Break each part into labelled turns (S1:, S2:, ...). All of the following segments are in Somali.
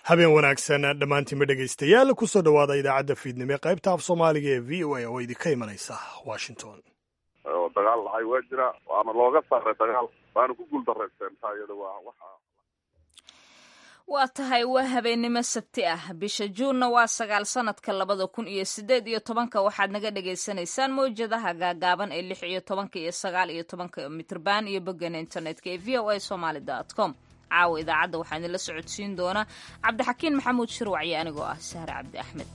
S1: habeen wanaagsan dhammaantiinba dhegaystayaal kusoo dhowaada idaacadda fiidnimo ee qaybta af soomaaliga ee v o a oo idinka imanaysa washington
S2: oo dagaal dhacay waa jira waana looga saaray dagaal waana ku guuldarraysteen taa iyada waa waxa
S3: waa tahay waa habeennimo sabti ah bisha juunna waa sagaal sanadka labada kun iyo sideed iyo tobanka waxaad naga dhagaysanaysaan mawjadaha gaagaaban ee lix iyo tobanka iyo sagaal iyo tobanka mitrban iyo boggan internetka ee v o a somaly dot com caawa idaacadda waxaa idinla socodsiin doona cabdixakiin maxamuud shirwac iyo anigoo ah sahre cabdi axmed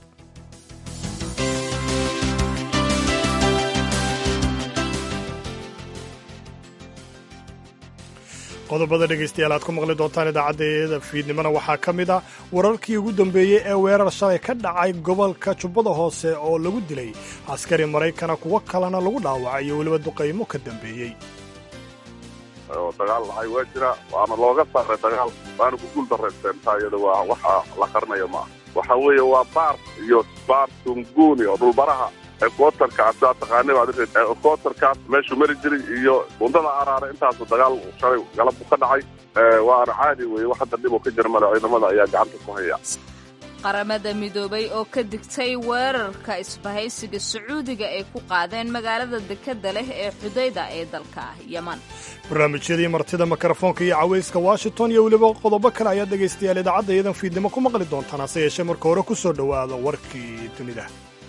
S1: qodobada dhegaystayaal aad ku maqli doontaan idaacaddeeda fiidnimona waxaa ka mid ah wararkii ugu dambeeyey ee weerar shalay ka dhacay gobolka jubbada hoose oo lagu dilay askari maraykana kuwo kalena lagu dhaawacay iyo weliba duqaymo ka dambeeyey
S2: oo dagaal dhacay waa jira waana looga saaray dagaal waana ku guuldarraysteen taa iyada waa waxa la qarinayo maaha waxa weeye waa baar iyo baar tunguni oo dhulbaraha ekootarkaas aa taqaanay ekootarkaas meeshuu mari jiray iyo bundada araare intaasu dagaal shalay galabku ka dhacay waana caadi weeye wax hadda dhib oo ka jira male ciidamada ayaa gacanta ku haya
S3: qaramada midoobay oo ka digtay weerarka isbahaysiga sacuudiga ay ku qaadeen magaalada dekadda leh ee xudayda ee dalka yeman
S1: barnaamijyadii martida mikrofoonka iyo cawayska washington iyo weliba qodobo kale ayaad dhegaystayaal idaacadda iyadan fiidnimo ku maqli doontaan hase yeeshee marka hore ku soo dhowaada warkii dunida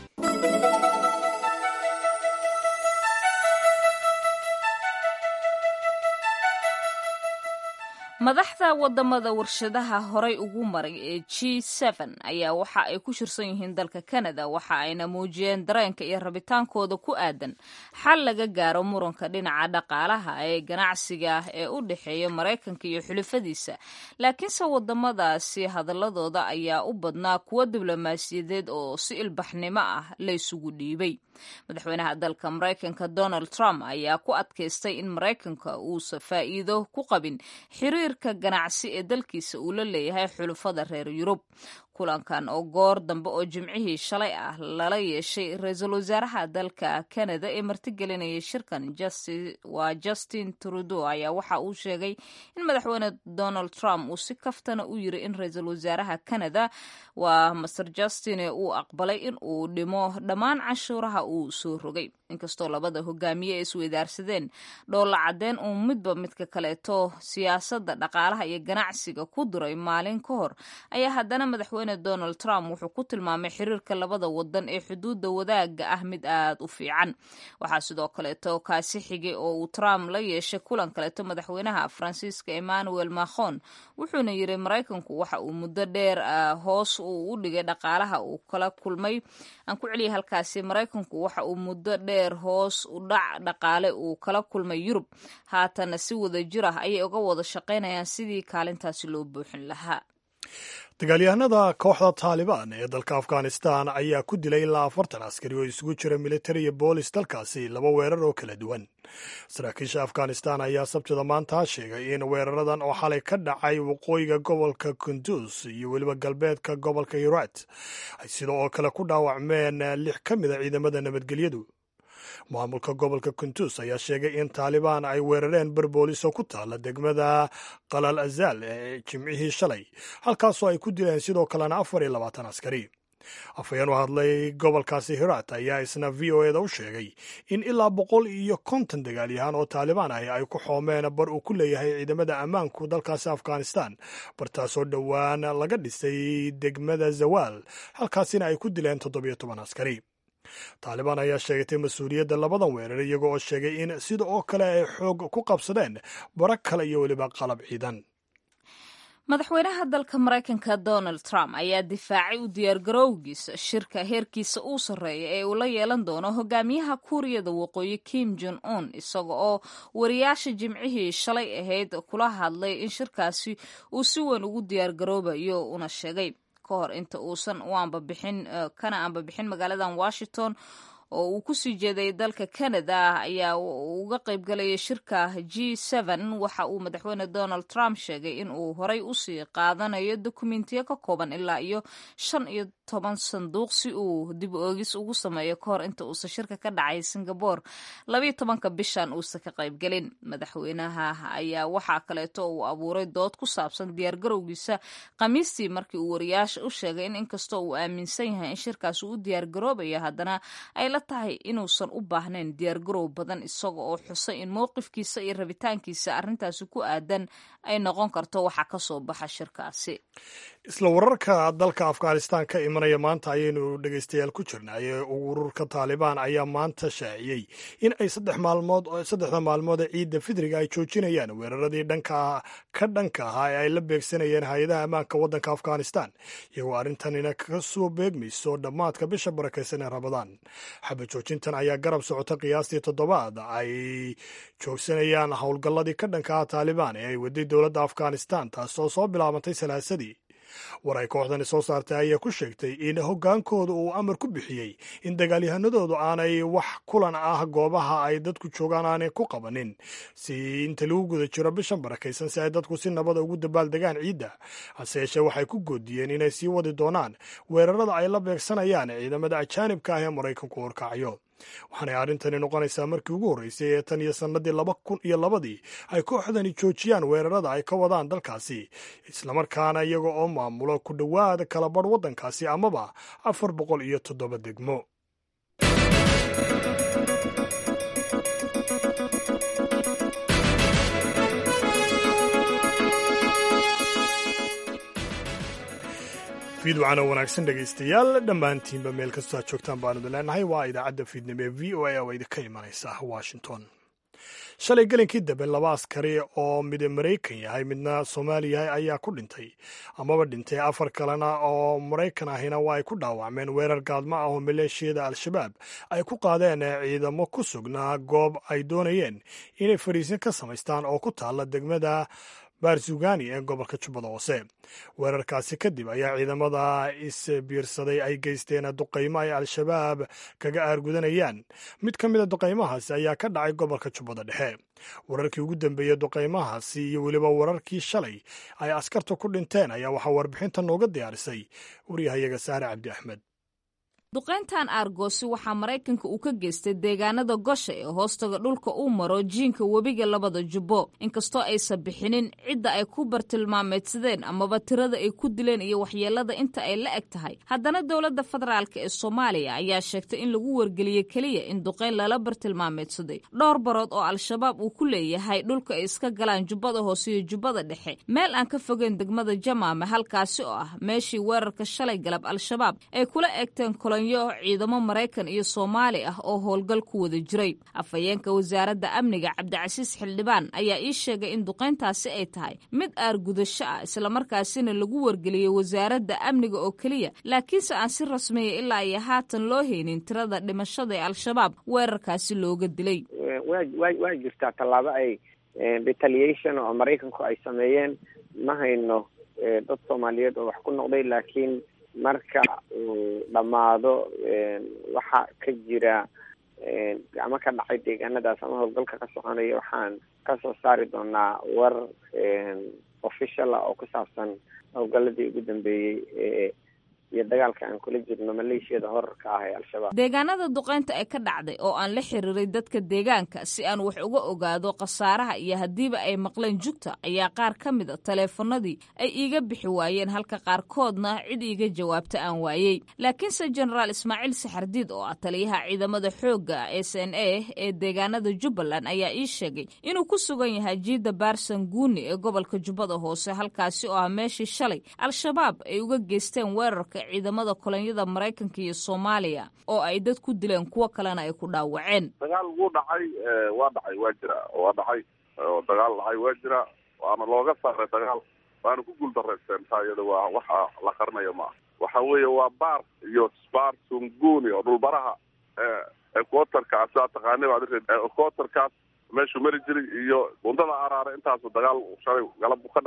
S3: madaxda wadamada warshadaha horay ugu maray ee g ayaa waxa ay ku shirsan yihiin dalka canada waxa ayna muujiyeen dareenka iyo rabitaankooda ku aadan xal laga gaaro muranka dhinaca dhaqaalaha ee ganacsiga ee u dhexeeya maraykanka iyo xulafadiisa laakiinse wadamadaasi hadaladooda ayaa u badnaa kuwo diblomaasiyadeed oo si ilbaxnimo ah laysugu dhiibay madaxweynaha dalka maraykanka donald trump ayaa ku adkaystay in maraykanka uusa faa'iido ku qabin xiriirka ganacsi ee dalkiisa uu la leeyahay xulufada reer yurub kulankan oo goor dambe oo jimcihii shalay ah lala yeeshay ra-iisul wasaaraha dalka canada ee martigelinayay shirkan waa justin trudeau ayaa waxa uu sheegay in madaxweyne donald trump uu si kaftana u yiri in ra-iisul wasaaraha canada waa master justin uu aqbalay in uu dhimo dhammaan canshuuraha uu soo rogay inkastoo labada hogaamiye ay isweydaarsadeen dhoolla cadeen uu midba midka kaleeto siyaasadda dhaqaalaha iyo ganacsiga ku diray maalin ka hor ayaa haddana madaxweyne donald trump wuxuu ku tilmaamay xiriirka labada wadan ee xuduudda wadaaga ah mid aad u fiican waxaa sidoo kaleeto kaasi xigay oo uu trump la yeeshay kulan kaleeto madaxweynaha faransiiska emmanuel macron wuxuuna yiri maraykanku waxa uu muddo dheer hoos uu u dhigay dhaqaalaha uu kala kulmay aan ku celiyay halkaasi maraykanku waxa uu muddo dheer hoos u dhac dhaqaale uu kala kulmay yurub haatana si wada jir ah ayay uga wada shaqaynayaan sidii kaalintaasi loo buuxin lahaa
S1: dagaalyahanada kooxda taalibaan ee dalka afghanistan ayaa ku dilay ilaa afartan askari oo isugu jira militari iyo boolis dalkaasi laba weerar oo kala duwan saraakiisha afghanistan ayaa sabtida maanta sheegay in weeraradan oo xalay ka dhacay waqooyiga gobolka kundus iyo weliba galbeedka gobolka hirat ay sidoo oo kale ku dhaawacmeen lix ka mida ciidamada nabadgelyadu maamulka gobolka kuntus ayaa sheegay in taalibaan ay weerareen berboolis oo ku taala degmada qalal azaal ee jimcihii shalay halkaasoo ay ku dileen sidoo kalena afar iyo labaatan askari afhayeen u hadlay gobolkaasi hirat ayaa isna v o eda u sheegay in ilaa boqol iyo konton dagaalyahaan oo taalibaan ah ay ku xoomeen bar uu ku leeyahay ciidamada ammaanku dalkaasi afghanistan bartaasoo dhowaan laga dhisay degmada zawaal halkaasina ay ku dileen toddobiyo toban askari taalibaan ayaa sheegatay mas-uuliyadda labadan weerar iyago oo sheegay in sida oo kale ay xoog ku qabsadeen bara kale iyo weliba qalab ciidan
S3: madaxweynaha dalka maraykanka donald trump ayaa difaacay u diyaargarowgiisa shirka heerkiisa uu sarreeya ee uu la yeelan doono hogaamiyaha kuuriyada waqooyi kim jon un isaga oo wariyaasha jimcihii shalay ahayd kula hadlay in shirkaasi uu si weyn ugu diyaargaroobayo una sheegay ka hor inta uusan u ambabixin kana ambabixin magaaladan washington oo uu kusii jeeday dalka canada ayaa uga qaybgalaya shirka g waxa uu madaxweyne donald trump sheegay in uu horay usii qaadanayo dokumentiyo ka kooban ilaa iyo shan iyo toban sanduuq si uu dib oogis ugu sameeyo kahor inta uusan shirka ka dhacay singabore labayo tobanka bishan uusan ka qaybgelin madaxweynaha ayaa waxaa kaleeto uu abuuray dood ku saabsan diyaargarowgiisa khamiistii markii uu wariyaasha u sheegay in inkastoo uu aaminsan yahay in shirkaas uu u diyaargaroobayo haddana ay la tahay inuusan u baahnayn diyaargaroow badan isaga oo xusay in mowqifkiisa iyo rabitaankiisa arrintaasi ku aadan ay noqon karto waxa ka soo baxa shirkaasi
S1: isla wararka dalka afghanistan ka imanaya maanta ayaynu dhegeystayaal ku jirnay ururka taalibaan ayaa maanta shaaciyey in ay saddex maalmood saddexda maalmood ee ciidda fidriga ay joojinayaan weeraradii dhanka ka dhanka ahaa ee ay la beegsanayeen hay-adaha ammaanka waddanka afghanistan iyagoo arrintanina ka soo beegmayso dhammaadka bisha barakaysan ee rabadaan xaba joojintan ayaa garab socota qiyaastii toddobaad ay joogsanayaan howlgalladii ka dhanka ah taalibaan ee ay waday dowladda afghanistan taasoo soo bilaabantay salaasadii war ay kooxdani soo saartay ayaa ku sheegtay in hoggaankooda uu amar ku bixiyey in dagaalyahanadoodu aanay wax kulan ah goobaha ay dadku joogaan aanay ku qabanin si inta lagu guda jiro bishan barakaysan si ay dadku si nabada ugu dabaaldegaan ciidda hase yeeshee waxay ku goodiyeen inay sii wadi doonaan weerarada ay la beegsanayaan ciidamada ajaanibka ah ee maraykanku horkacyo waxaanay arrintani noqonaysaa markii ugu horreysay ee tan iyo sannadii laba kun iyo labadii ay kooxdani joojiyaan weerarada ay ka wadaan dalkaasi islamarkaana iyaga oo maamulo ku dhowaada kala badh waddankaasi amaba afar boqol iyo toddoba degmo fiidwacana wanaagsan dhegaystayaal dhammaantiinba meel kastoo aad joogtaan baanudin leenahay waa idaacadda fiidnimo ee v o a oo idinka imanaysa washington shalay gelinkii dambe laba askari oo mid maraykan yahay midna soomaali yahay ayaa ku dhintay amaba dhintay afar kalena oo maraykan ahina waa ay ku dhaawacmeen weerar gaadmo ah oo maleeshiyada al-shabaab ay ku qaadeen ciidamo ku sugnaa goob ay doonayeen inay fariisin ka samaystaan oo ku taalla degmada barzugani ee gobolka jubbada hoose weerarkaasi kadib ayaa ciidamada isbiirsaday ay geysteen duqaymo ay al-shabaab kaga aargudanayaan mid ka mida duqaymahaasi ayaa ka dhacay gobolka jubbada dhexe wararkii ugu dambeeyey duqaymahaasi iyo weliba wararkii shalay ay askarta ku dhinteen ayaa waxaa warbixinta nooga diyaarisay waryahayaga saare cabdi axmed
S3: duqayntan aargoosi waxaa maraykanka uu ka geystay deegaanada gosha ee hoostaga dhulka uu maro jiinka webiga labada jubbo inkastoo aysan bixinin cidda ay ku bartilmaameedsadeen amaba tirada ay ku dileen iyo waxyeelada inta ay la eg tahay haddana dowladda federaalk ee soomaaliya ayaa sheegtay in lagu wargeliyey keliya in duqayn lala bartilmaameedsaday dhowr barood oo al-shabaab uu ku leeyahay dhulka ay iska galaan jubbada hoose iyo jubbada dhexe meel aan ka fogeyn degmada jamaame halkaasi oo ah meeshii weerarka shalay galab al-shabaab ay kula eegteen ciidamo maraykan iyo soomaali ah oo howlgal ku wada jiray afhayeenka wasaaradda amniga cabdicasiis xildhibaan ayaa ii sheegay in duqayntaasi ay tahay mid aargudasho ah islamarkaasina lagu wargeliyey wasaaradda amniga oo keliya laakiinse aan si rasmiya ilaa iyo haatan loo haynin tirada dhimashada ee al-shabaab weerarkaasi looga dilay
S4: waa jirtaa tallaabo ay retaliation oo maraykanku ay sameeyeen ma hayno dad soomaaliyeed oo wax ku noqday laakiin marka uu dhammaado waxa ka jira ama ka dhacay deegaanadaas ama howlgalka ka soconaya waxaan kasoo saari doonaa war official ah oo ku saabsan howlgaladii ugu dambeeyey ee iyo dagaalka aan kula jirno maleeshiyada horarka ah ee al-shabaab
S3: deegaanada duqeynta ee ka dhacday oo aan la xiriiray dadka deegaanka si aan wax uga ogaado khasaaraha iyo haddiiba ay maqleen jugta ayaa qaar ka mid a taleefanadii ay iiga bixi waayeen halka qaarkoodna cid iiga jawaabta aan waayey laakiinse jenaraal ismaaciil saxardiid oo ah taliyaha ciidamada xoogga s n a ee deegaanada jubbaland ayaa ii sheegay inuu ku sugan yahay jiida baarsan guuni ee gobolka jubbada hoose halkaasi oo ah meeshii shalay al-shabaab ay uga geysteen weerarka ciidamada kolonyada maraykanka iyo soomaaliya oo ay dad ku dileen kuwo kalena ay ku dhaawaceen
S2: dagaal wuu dhacay waa dhacay waa jira waa dhacay oo dagaal dhacay waa jira waana looga saaray dagaal waana ku guuldareysteen taa iyada waa waxa la qarinayo maaha waxa weeye waa baar iyo sbar sunguni oo dhulbaraha equatorkaas saa taqaani baad equatorkaas meeshuu mari jiray iyo bundada araare intaasu dagaal shalay galab ka dhacay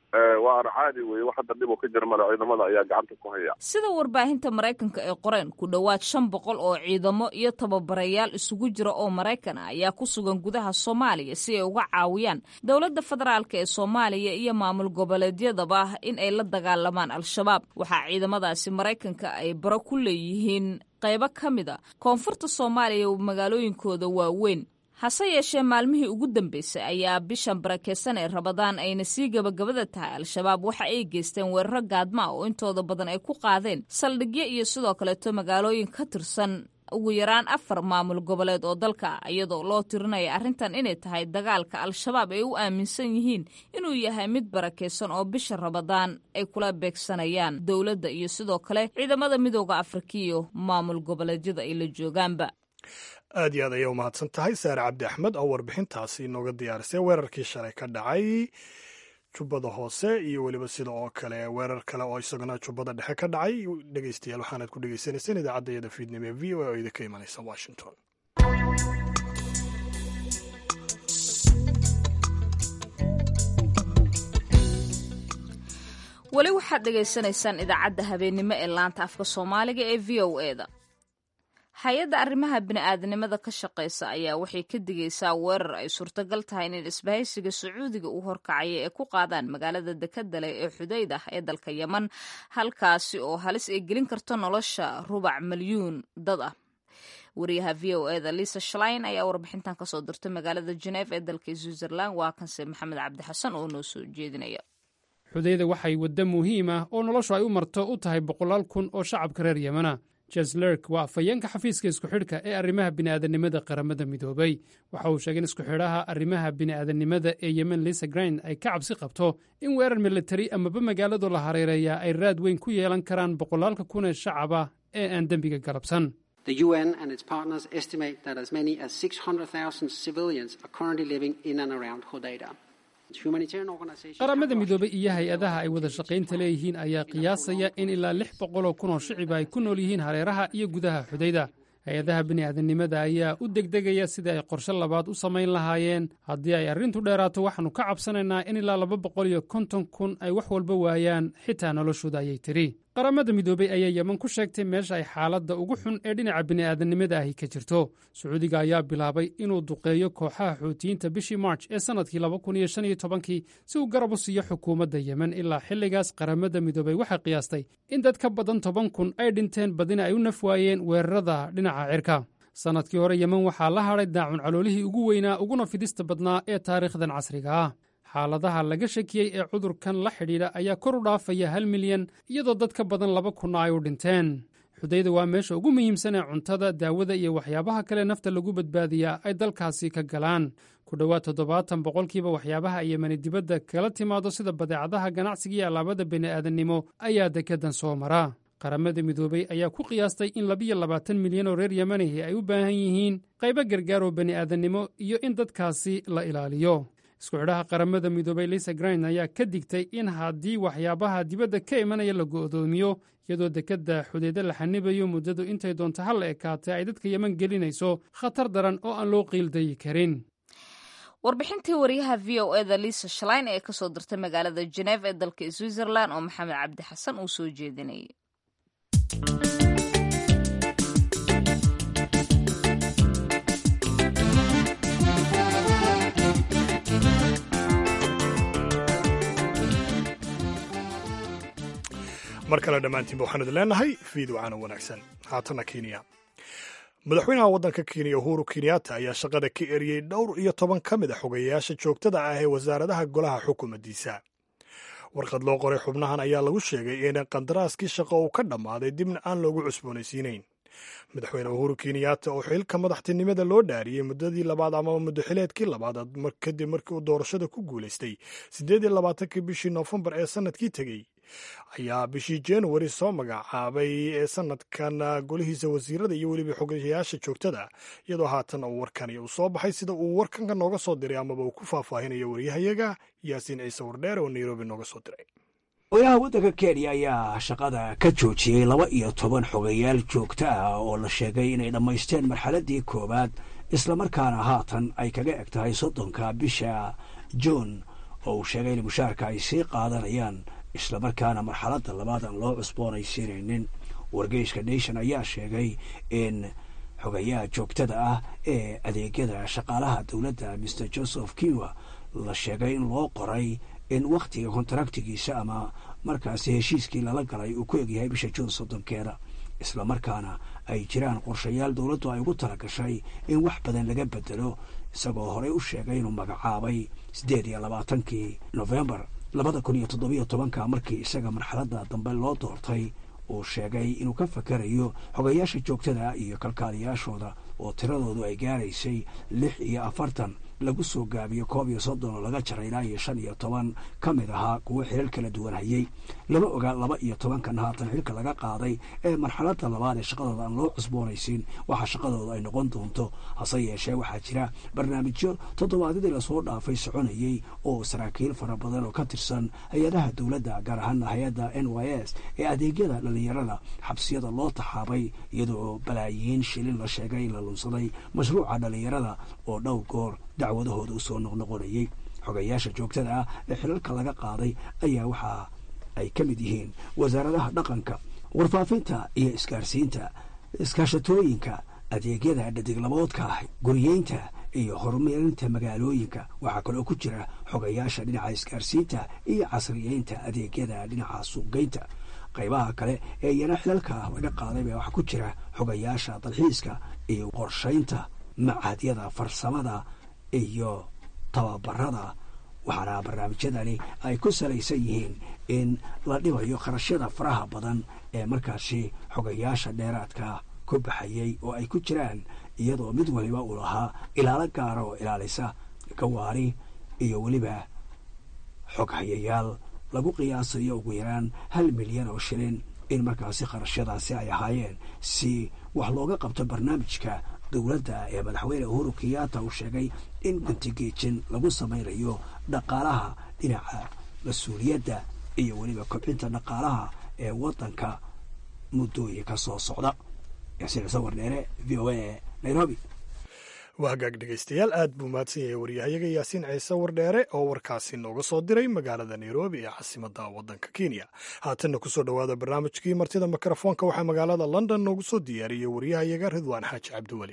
S2: waana caadi weye wax hadda dhib oo ka jira male ciidamada ayaa gacanta ku haya
S3: sida warbaahinta maraykanka ay qoreen ku dhowaad shan boqol oo ciidamo iyo tababarayaal isugu jira oo maraykan ah ayaa ku sugan gudaha soomaaliya si ay uga caawiyaan dowladda federaalk ee soomaaliya iyo maamul goboleedyadaba in ay la dagaalamaan al-shabaab waxaa ciidamadaasi maraykanka ay baro ku leeyihiin qaybo ka mid a koonfurta soomaaliya magaalooyinkooda waaweyn hase yeeshee maalmihii ugu dambeysay ayaa bishan barakeysan ee rabadaan ayna sii gebagabada tahay al-shabaab waxa ay geysteen weeraro gaadma ah oo intooda badan ay ku qaadeen saldhigyo iyo sidoo kaleeto magaalooyin ka tirsan ugu yaraan afar maamul goboleed oo dalka ah iyadoo loo tirinaya arrintan inay tahay dagaalka al-shabaab ay u aaminsan yihiin inuu yahay mid barakeysan oo bisha rabadaan ay kula beegsanayaan dowladda iyo sidoo kale ciidamada midooda afrika iyo maamul goboleedyada ay la joogaanba
S1: aad iyo aad ayay umahadsan tahay saare cabdi axmed oo warbixintaasi inooga diyaarisay weerarkii shalay ka dhacay jubbada hoose iyo weliba sida oo kale weerar kale oo isaguna jubbada dhexe ka dhacay dhegeystayaal waxaanaad ku dhegeysanayseen idaacadda iyada fiidnimo ee v o a oo idinka imanaysa washington
S3: weli waxaad dhegaysanaysaan idaacadda habeennimo ee laanta afka soomaaliga ee v o e da hay-adda arrimaha bini'aadanimada ka shaqaysa ayaa waxay ka digaysaa weerar ay suurtagal tahay in isbahaysiga sacuudiga uu horkacaya ee ku qaadaan magaalada dekadale ee xudayd ah ee dalka yeman halkaasi oo halis ay gelin karto nolosha rubac milyuun dad ah wariyaha v o e da lisa shlein ayaa warbixintan kasoo dirtay magaalada geneef ee dalka switzerland waa kanse maxamed cabdixasan oo noo soo jeedinaya
S5: xudayda waxay waddo muhiim ah oo noloshu ay u marto u tahay boqolaal kun oo shacabka reer yemana jeslerk waa afhayeenka xafiiska isku xidhka ee arrimaha bini'aadanimada qaramada midoobay waxa uu sheegay in isku xidhaha arrimaha bini'aadanimada ee yemen lisa grind ay ka cabsi qabto in weerar militari amaba magaaladu la hareereeyaa ay raad weyn ku yeelan karaan boqolaalka kun ee shacab ah ee aan dembiga galabsan
S6: The UN and its partners estimate that as many as 600,000 civilians are currently living in and around Hodeida.
S5: qaramada midoobay iyo hay-adaha ay wada shaqaynta leeyihiin ayaa qiyaasaya in ilaa lix boqoloo kun oo shicib ay ku nool yihiin hareeraha iyo gudaha xudayda hay-adaha bini'aadanimada ayaa u degdegaya sidii ay qorshe labaad u samayn lahaayeen haddii ay arrintu dheeraato waxaannu ka cabsanaynaa in ilaa laba boqol iyo konton kun ay wax walba waayaan xitaa noloshooda ayay tidhi qaramada midoobey ayaa yeman ku sheegtay meesha ay xaaladda ugu xun ee dhinaca bini'aadanimada ahi ka jirto sacuudiga ayaa bilaabay inuu duqeeyo kooxaha xuutiyiinta bishii march ee sannadkii laba kun iyo shan iyo tobankii si uu garab u siiyo xukuumadda yemen ilaa xilligaas qaramada midoobey waxay qiyaastay in dad ka badan toban kun ay dhinteen badina ay u naf waayeen weerarada dhinaca cirka sannadkii hore yemen waxaa la hadhay daacun caloolihii ugu weynaa uguna fidista badnaa ee taariikhdan casriga ah xaaladaha laga shakiyey ee cudurkan la xidhiidha ayaa kor u dhaafaya hal milyan iyadoo dad ka badan laba kunna ay u dhinteen xudayda waa meesha ugu muhiimsan ee cuntada daawada iyo waxyaabaha kale nafta lagu badbaadiyaa ay dalkaasi ka galaan ku dhowaad toddobaatan boqolkiiba waxyaabaha yemani dibadda kala timaado sida badeecadaha ganacsiga iyo alaabada bini'aadannimo ayaa dekedan soo mara qaramada midoobey ayaa ku qiyaastay in labiyo labaatan milyan oo reer yemanihi ay u baahan yihiin qaybo gargaar oo bini'aadannimo iyo in dadkaasi la ilaaliyo isku xidhaha qaramada midoobey lisa grind ayaa ka digtay in haddii waxyaabaha dibadda ka imanaya la go'doomiyo iyadoo dekedda xudeydo la xanibayo muddadu intay doonto hal la ekaatay ay dadka yeman gelinayso khatar daran oo aan loo qiildayi karin
S3: warbixintii wariyaha v o eda lisa shlein ee kasoo dirtay magaalada geneef ee dalka switzerland oo maxamed cabdi xasan uu soo jeedinayay
S1: mar kale dhammaantiinba waxaan idin leenahay fiid wacaana wanaagsan haatana kenya madaxweynaha waddanka kenya uhuru kenyatta ayaa shaqada ka eriyey dhowr iyo toban ka mid a xogeyayaasha joogtada ah ee wasaaradaha golaha xukuumaddiisa warqad loo qoray xubnahan ayaa lagu sheegay in qandaraaskii shaqo uu ka dhammaaday dibna aan loogu cusboonaysiinayn madaxweyne uhuru kenyatta oo xilka madaxtinimada loo dhaariyey muddadii labaad amaba muddoxileedkii labaad kadib markii uu doorashada ku guulaystay siddeed iyo labaatankii bishii noofembar ee sannadkii tegey ayaa bishii januari soo magacaabay ee sanadkan golihiisa wasiirada iyo weliba xogayaasha joogtada iyadoo haatan uu warkani uu soo baxay sida uu warkanka nooga soo diray amaba uu ku faahfaahinayo waryahayaga yaasiin ciise wardheer oo nairobi nooga soo diray
S7: madaxweynaha waddanka kenya ayaa shaqada ka joojiyey laba iyo toban xogayaal joogto ah oo la sheegay inay dhammaysteen marxaladdii koowaad islamarkaana haatan ay kaga eg tahay soddonka bisha juun oo uu sheegay in mushaarka ay sii qaadanayaan islamarkaana marxaladda labaad aan loo cusboonaysiinaynin wargeyska nation ayaa sheegay in xogayaha joogtada ah ee adeegyada shaqaalaha dowladda mr joseph kiwa la sheegay in loo qoray in wakhtiga kontraktigiisa ama markaasi heshiiskii lala galay uu ku egyahay bisha juun soddonkeeda islamarkaana ay jiraan qorshayaal dowladdu ay ugu tala gashay in wax badan laga bedelo isagoo horey u sheegay inuu magacaabay siddeed iyo labaatankii nofembar labada kun iyo toddobiyo tobanka markii isaga marxaladda dambe loo doortay uu sheegay inuu ka fakarayo xogayaasha joogtada iyo kalkaaliyaashooda oo tiradoodu ay gaaraysay lix iyo afartan lagu soo gaabiyo koob iyo soddon oo laga jaray ilaa iyo shan iyo toban ka mid ahaa kuwo xilal kala duwan hayay lama ogaa laba iyo tobankan haatan xilka laga qaaday ee marxaladda labaad ee shaqadooda aan loo cusboonaysiin waxa shaqadooda ay noqon doonto hase yeeshee waxaa jira barnaamijyo toddobaadyadii lasoo dhaafay soconayey oo saraakiil fara badan oo ka tirsan hay-adaha dowladda gaar ahaana hay-adda n y s ee adeegyada dhallinyarada xabsiyada loo taxaabay iyadoo balaayiin shilin la sheegay in la lunsaday mashruuca dhallinyarada oo dhowr goor dacwadahooda usoo noqnoqonayey xogayaasha joogtada ah ee xilalka laga qaaday ayaa waxa ay ka mid yihiin wasaaradaha dhaqanka warfaafinta iyo isgaarsiinta iskaashatooyinka adeegyada dhadiglaboodka ah guriyeynta iyo horumarinta magaalooyinka waxaa kaloo ku jira xogayaasha dhinaca isgaarsiinta iyo casriyeynta adeegyada dhinaca suuqgeynta qaybaha kale ee iyana xilalka laga qaaday baa waxaa ku jira xogayaasha dalxiiska iyo qorshaynta macadyada farsamada iyo tababarada waxaana barnaamijyadani ay ku salaysan yihiin in la dhibayo kharashyada faraha badan ee markaasi xogayaasha dheeraadka ku baxayay oo ay ku jiraan iyadoo mid waliba uu lahaa ilaalo gaara oo ilaalisa gawaari iyo weliba xog hayayaal lagu qiyaasayo ugu yaraan hal milyan oo shilin in markaasi kharashyadaasi ay ahaayeen si wax looga qabto barnaamijka dowladda ee madaxweyne uhuru kenyatta uu sheegay in guntigeejin lagu samaynayo dhaqaalaha dhinaca mas-uuliyadda iyo weliba kobcinta dhaqaalaha ee waddanka muddooyinka soo socda yaasiin ciise wardheere v o a nairobi
S1: waa hagaag dhegaystayaal aad buu mahadsan yahay waryahayaga yaasiin ciise wardheere oo warkaasi nooga soo diray magaalada nairobi ee caasimadda waddanka kenya haatanna kusoo dhowaada barnaamijkii martida mikrofoonka waxaa magaalada london noogu soo diyaariyey waryahayaga ridwaan xaaji cabdiweli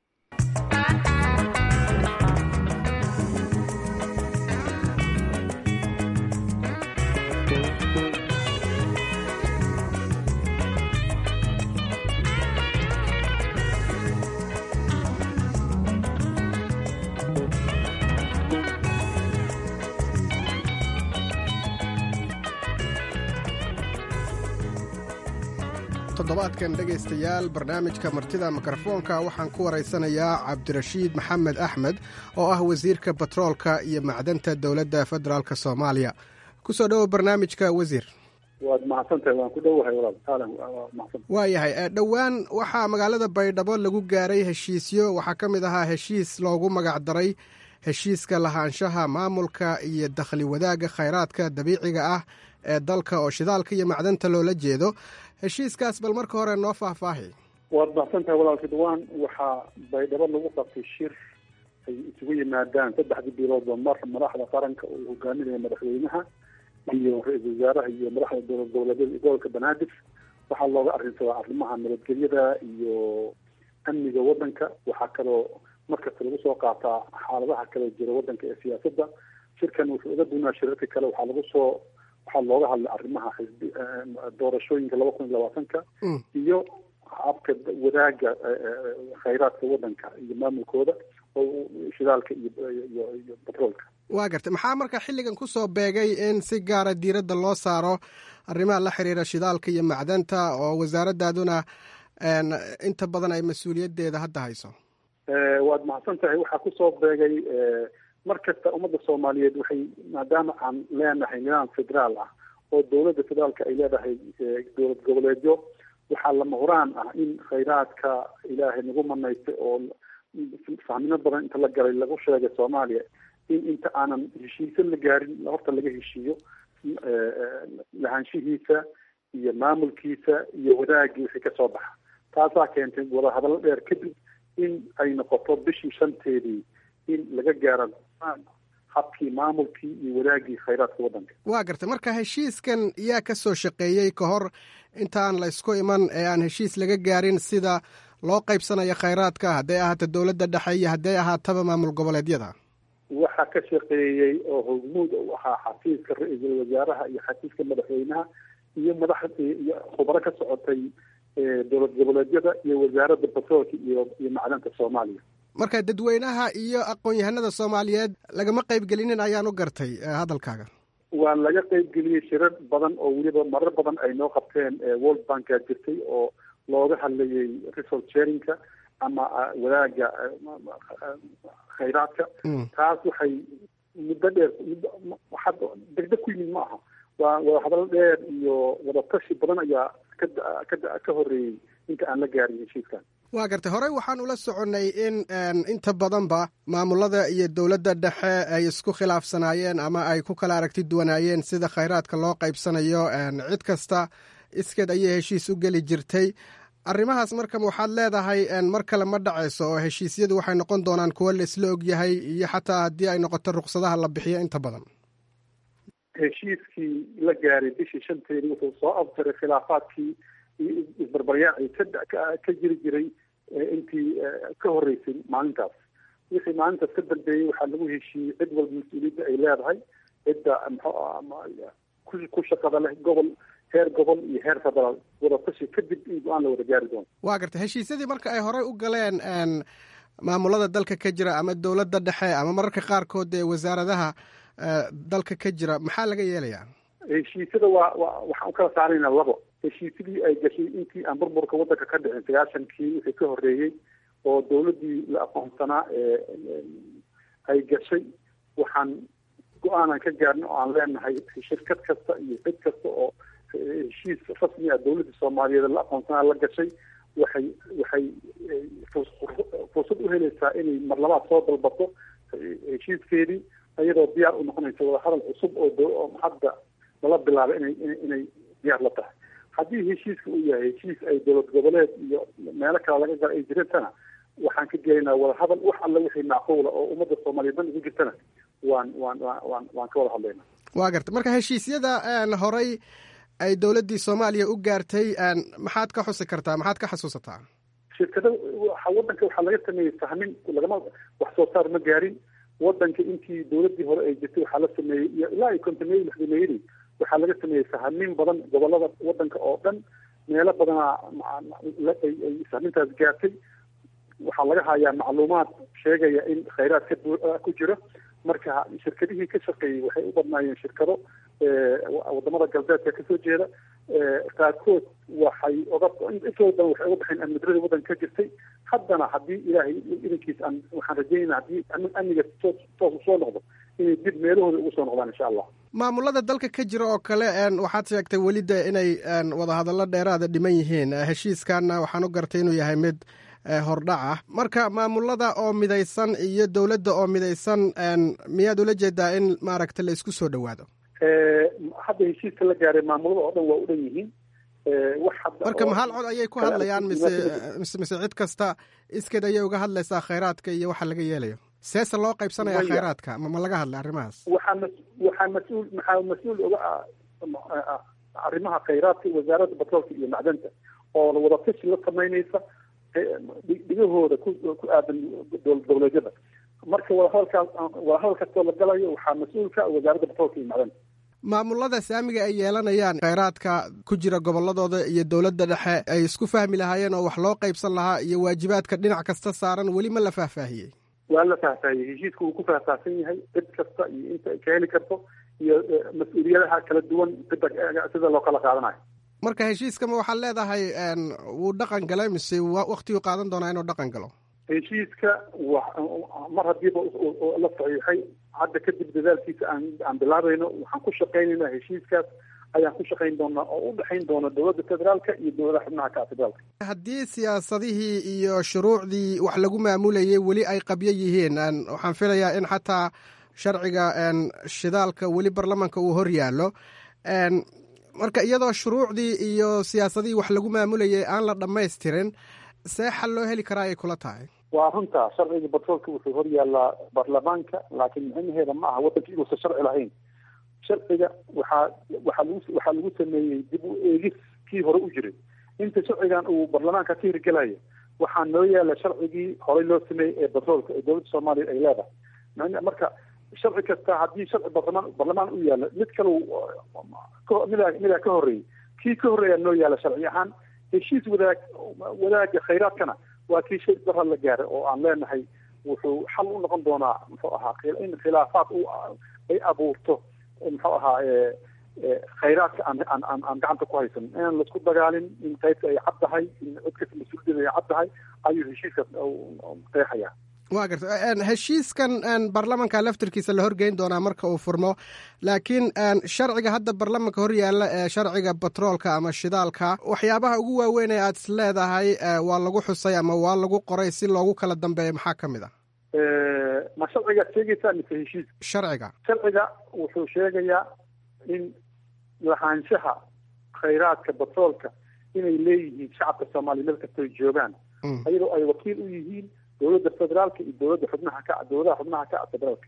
S8: toddobaadkan dhegaystayaal barnaamijka martida mikrofoonka waxaan ku waraysanayaa cabdirashiid maxamed axmed oo ah wasiirka batroolka iyo macdanta dowladda federaalk soomaaliya kusoo dhowo barnaamijka wasiir
S9: waad mahadsantahay waan ku dhowahay walaal
S8: waayahay dhowaan waxaa magaalada baydhabo lagu gaaray heshiisyo waxaa ka mid ahaa heshiis loogu magacdaray heshiiska lahaanshaha maamulka iyo dakhli wadaagga khayraadka dabiiciga ah ee dalka oo shidaalka iyo macdanta loola jeedo heshiiskaas bal marka hore noo faahfaahi
S9: waad mahadsantahay walaalka dhawaan waxaa baydhabo lagu qabtay shir ay isugu yimaadaan saddexdii biloodba mar madaxda qaranka oo hogaaminaya madaxweynaha iyo ra-iisul wasaaraha iyo madaxda dowlad goboleedyada gobolka banaadir waxaa looga arrinsadaa arrimaha nabadgelyada iyo amniga waddanka waxaa kaloo markasta lagu soo qaataa xaaladaha kale jira waddanka ee siyaasadda shirkan wuxuu uga duunaa shirarka kale waxaa lagu soo waxaa looga hadlay arrimaha xisbi doorashooyinka laba kun iyo labaatanka iyo habka wadaaga khayraadka waddanka iyo maamulkooda oo shidaalka iyo iyo iyo batroolka
S8: waa gartay maxaa marka xilligan kusoo beegay in si gaara diiradda loo saaro arrimaha la xiriira shidaalka iyo macdanta oo wasaaradaaduna inta badan ay mas-uuliyaddeeda hadda hayso
S9: waad mahadsan tahay waxaa kusoo beegay mar kasta ummadda soomaaliyeed waxay maadaama aan leenahay nidaam federaal ah oo dowladda federaalka ay leedahay dowlad goboleedyo waxaa lama huraan ah in khayraadka ilaahay nagu manaystay oo fahmino badan inta la galay lagu sheegay soomaaliya in inta aanan heshiise la gaarin horta laga heshiiyo lahaanshihiisa iyo maamulkiisa iyo wadaagii wixii kasoo baxa taasaa keentay wadahadallo dheer kadib in ay noqoto bishii shanteedii in laga gaaro habkii maamulkii iyo wadaagii khayraadka waddanka
S8: waa gartay marka heshiiskan yaa ka soo shaqeeyey ka hor intaan la ysku iman ee aan heshiis laga gaarin sida loo qaybsanayo khayraadka hadday ahaato dowladda dhexe iyo hadday ahaataba maamul goboleedyada
S9: waxaa ka shaqeeyey oo hogmuud u ahaa xafiiska ra-iisul wasaaraha iyo xafiiska madaxweynaha iyo madax iyo khubaro ka socotay dowlad goboleedyada iyo wasaaradda batroolka iyo iyo macdanta soomaaliya
S8: marka dadweynaha iyo aqoon-yahanada soomaaliyeed lagama qaybgelinin ayaan u gartay hadalkaaga
S9: waa laga qaybgeliyey shirar badan oo weliba marar badan ay noo qabteen world banka jirtay oo looga hadlayay resource sharingka ama wadaaga khayraadka taas waxay muddo dheer waxaad degdeg ku yimid ma aha waa wadahadalo dheer iyo wadatashi badan ayaa ka ka ka horeeyey inta aan la gaarin heshiiskan
S8: waa gartay horey waxaan ula soconnay in inta badanba maamulada iyo dowladda dhexe ay isku khilaafsanaayeen ama ay ku kala aragti duwanaayeen sida khayraadka loo qaybsanayo cid kasta iskeed ayay heshiis u geli jirtay arrimahaas marka waxaad leedahay mar kale ma dhacayso oo heshiisyadu waxay noqon doonaan kuwo la isla ogyahay iyo xataa haddii ay noqoto ruqsadaha la bixiyo inta badan
S9: heshiiskii la gaaray bishii shanteedii wuxuu soo abtiray khilaafaadkii iyo isbarbaryaacii ka ka jiri jiray intii ka horeysay maalintaas wixii maalintaas ka dambeeyey waxaa lagu heshiiyey cid walba mas-uuliyadda ay leedahay cidda mxu ku shaqada leh gobol heer gobol iyo heer federaal wadatashi kadib in go-aan la wada gaari doono
S8: waa gartay heshiisyadii marka ay horey u galeen maamulada dalka ka jira ama dowladda dhexe ama mararka qaarkood ee wasaaradaha dalka ka jira maxaa laga yeelayaa
S9: heshiisyada waa wa waxaan u kala saaraynaa labo heshiisyadii ay gashay intii aan burburka waddanka ka dhicin sagaashankii wixii ka horreeyey oo dowladdii la aqoonsanaa ay gashay waxaan go-aanan ka gaarna oo aan leenahay shirkad kasta iyo cid kasta oo heshiis rasmi ah dowladda soomaaliyeed la aqoonsanaa la gashay waxay waxay fursad u helaysaa inay mar labaad soo dalbato heshiiskeedii iyadoo diyaar u noqonaysa wadahadal cusub oo hadda lala bilaabay inay inay diyaar la tahay haddii heshiiska uu yahay heshiis ay dowlad goboleed iyo meelo kale laga gala ay jirantana waxaan ka gelaynaa wadahadal wax alla wixii macquula oo ummadda soomaaliyeed dan ugu jirtana waan waan waan waan ka wada hadlaynaa
S8: waa garta marka heshiisyada horey ay dowladdii soomaaliya u gaartay maxaad ka xusi kartaa maxaad ka xasuusataa
S9: shirkada waddanka waxaa laga sameeyey sahmin lagama wax soo saar ma gaarin waddanka intii dowladdii hore ay jirtay waxaa la sameeyey iyo ilaa ay kontameeyey lixdameeyadii waxaa laga sameeyey sahmin badan gobolada waddanka oo dhan meelo badanaa ay sahmintaas gaartay waxaa laga hayaa macluumaad sheegaya in khayraad ka ku jiro marka shirkadihii ka shaqeeyey waxay u badnaayeen shirkado wadamada galbeedka kasoo jeeda qaarkood waxay oga intooda badan waxay uga baxeen amnidarada waddanka ka jirtay haddana haddii ilaahay idankiis aan waxaan rajeynayna haddii amniga toos toos usoo noqdo inay dib meelahooda ugu soo noqdaan insha allah
S8: maamulada dalka ka jira oo kale waxaad sheegtay welida inay wadahadallo dheeraada dhiman yihiin heshiiskanna waxaan u gartay inuu yahay mid hordhac ah marka maamulada oo midaysan iyo dowladda oo midaysan miyaad ula jeedaa in maaragta la isku soo dhowaado
S9: hadda heshiiska la gaaray maamulada oo dhan waa u dhan yihiin
S8: marka mahal cod ayay ku hadlayaan mise mise mise cid kasta iskeed ayay uga hadlaysaa khayraadka iyo waxa laga yeelayo seese loo qaybsanaya khayraadka ma laga hadlay arrimahaas
S9: waxaa ma waxaa mas-uul maxaa mas-uul oga arrimaha khayraadka wasaaradda batroolka iyo macdanta oo wadatashi la samaynaysa dhigahooda ku ku aadan dowlad goboleedyada marka wadahadalkaas wadahadal kastoo la galayo waxaa mas-uulka wasaaradda batroolka iyo macdanta
S8: maamulada saamiga ay yeelanayaan khayraadka ku jira gobolladooda iyo dowladda dhexe ay isku fahmi lahaayeen oo wax loo qaybsan lahaa iyo waajibaadka dhinac kasta saaran weli ma la faahfaahiyey
S9: waa la faahfaahiyey heshiiska wuu ku faahfaahsan yahay cid kasta iyo inta ay ka heli karto iyo mas-uuliyadaha kala duwan cidda sida loo kala qaadanayo
S8: marka heshiiskama waxaad leedahay wuu dhaqan galay mise waktiguu qaadan doonaa inuu dhaqan galo
S9: heshiiska mar hadiiba la saxiixay hadda kadib dadaalkiisa aan aan bilaabayno waxaan ku shaqaynaynaa heshiiskaas ayaan ku shaqayn doonaa oo u dhexayn doona dowladda federaalka iyo dowladaha xubnaha ka federaalka
S8: haddii siyaasadihii iyo shuruucdii wax lagu maamulayay weli ay qabyo yihiin waxaan filayaa in xataa sharciga shidaalka weli baarlamanka uu hor yaallo marka iyadoo shuruucdii iyo siyaasadihii wax lagu maamulayay aan la dhammaystirin see xal loo heli karaa ay kula tahay
S9: waa runta sharciga batroolka wuxuu hor yaallaa baarlamaanka laakiin micnaheeda ma aha waddanka inuusan sharci lahayn sharciga waxaa waxaa lagu waxaa lagu sameeyey dib u eegis kii hore u jiray inta sharcigan uu baarlamaanka ka hirgelayo waxaa noo yaala sharcigii horey loo sameeyey ee batroolka ee dowladda soomaaliya ay leedahay marka sharci kasta haddii sharci baarlamaan baarlamaan u yaala mid kale midaa midaa ka horreeyey kii ka horreeyaa noo yaala sharci ahaan heshiis wadaag wadaaga khayraadkana waa kii shay dara la gaaray oo aan leenahay wuxuu xal u noqon doonaa muxuu ahaa in khilaafaad u ay abuurto muxuu ahaa khayraadka aan aan aan aan gacanta ku haysan inaan laisku dagaalin in qaybta ay cad tahay in cid kasta mas-uuliyada ay cad tahay ayuu heshiiskaas qeexaya
S8: waa garta heshiiskan baarlamanka laftirkiisa la horgeyn doonaa marka uu furmo laakiin sharciga hadda baarlamanka hor yaalla ee sharciga batroolka ama shidaalka waxyaabaha ugu waaweyn ee aad is leedahay waa lagu xusay ama waa lagu qoray si loogu kala dambeeyo maxaa ka mid ah
S9: ma sharcigaad sheegaysaa mise heshiis
S8: sharciga
S9: sharciga wuxuu sheegayaa in lahaanshaha khayraadka batroolka inay leeyihiin shacabka soomaaliya meel kastay joogaan ayadoo ay wakiil u yihiin dowladda federaalka iyo dowladda xubnaha ka dowladaha xubnaha ka federaalka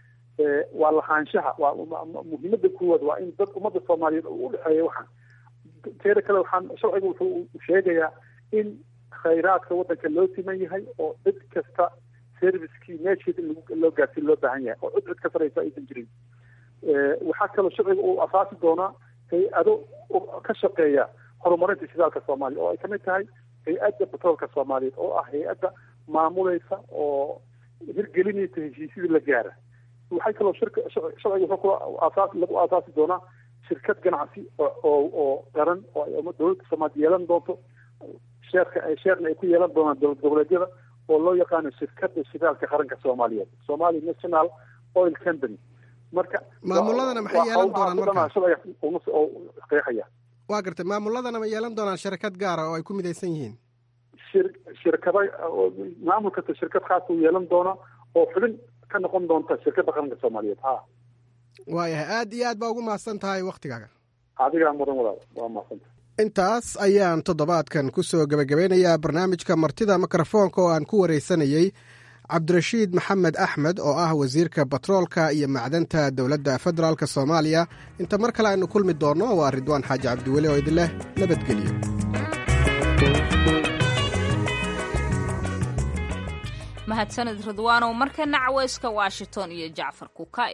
S9: waa lahaanshaha waa muhiimada kuwaad waa in dad ummadda soomaaliyeed u udhexeeya waxaan teeda kale waxaan sharciga wuxuu sheegayaa in khayraadka waddanka loo siman yahay oo cid kasta servicekii meesheeda in loo gaarsiin loo baahan yahay oo cid cid ka saraysa aysan jirin waxaa kaloo sharciga uu asaasi doonaa hay-ado ka shaqeeya horumarinta shidaalka soomaaliya oo ay kamid tahay hay-adda batroolka soomaaliyeed oo ah hay-adda maamulaysa oo hirgelinaysa heshiisyadii la gaara waxay kaloo shirka sharciga wuxuu kula aasaas lagu aasaasi doonaa shirkad ganacsi oo oo qaran oo ay dowladda soomaaliya yeelan doonto sheerka sheerna ay ku yeelan doonaan dowlad goboleedyada oo loo yaqaano shirkadda shidaalka qaranka soomaaliyeed somali national oil company marka
S8: maamuladana maxay yeelan doonaan marka
S9: oo qeexaya
S8: waa gartay maamuladana ma yeelan doonaan shirkad gaara oo ay ku midaysan yihiin
S9: shir shirkada maamul kasta shirkad khaas uu yeelan doona oo xubin ka noqon doonta shirkadda qaranka soomaaliyeed ha
S8: waayahay aad iyo aad baa ugu mahadsan tahay waktigaaga
S9: adigaa mudan walaal waa mahadsantahay
S8: intaas ayaan toddobaadkan ku soo gebagabeynayaa barnaamijka martida mikrofoonka oo aan ku wareysanayey cabdirashiid maxamed axmed oo ah wasiirka batroolka iyo macdanta dowladda federaalk soomaaliya inta mar kale aynu kulmi doonno waa ridwaan xaaji cabdiweli oo idin leh nabadgelyo
S3: mahadsanid ridwaanow markana caweyska washington iyo jacfar kukay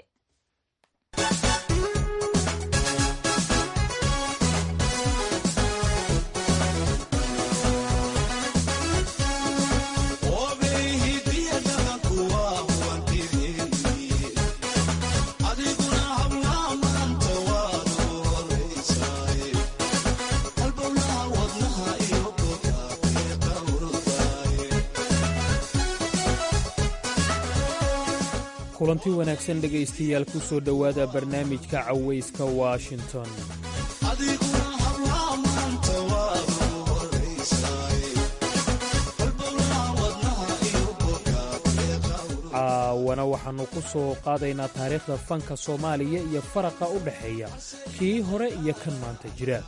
S10: kulanti wanaagsan dhegaystayaal ku soo dhowaada barnaamijka cawayska washington caawana waxaannu ku soo qaadaynaa taariikhda fanka soomaaliya iyo faraqa u dhexeeya kii hore iyo kan maanta jira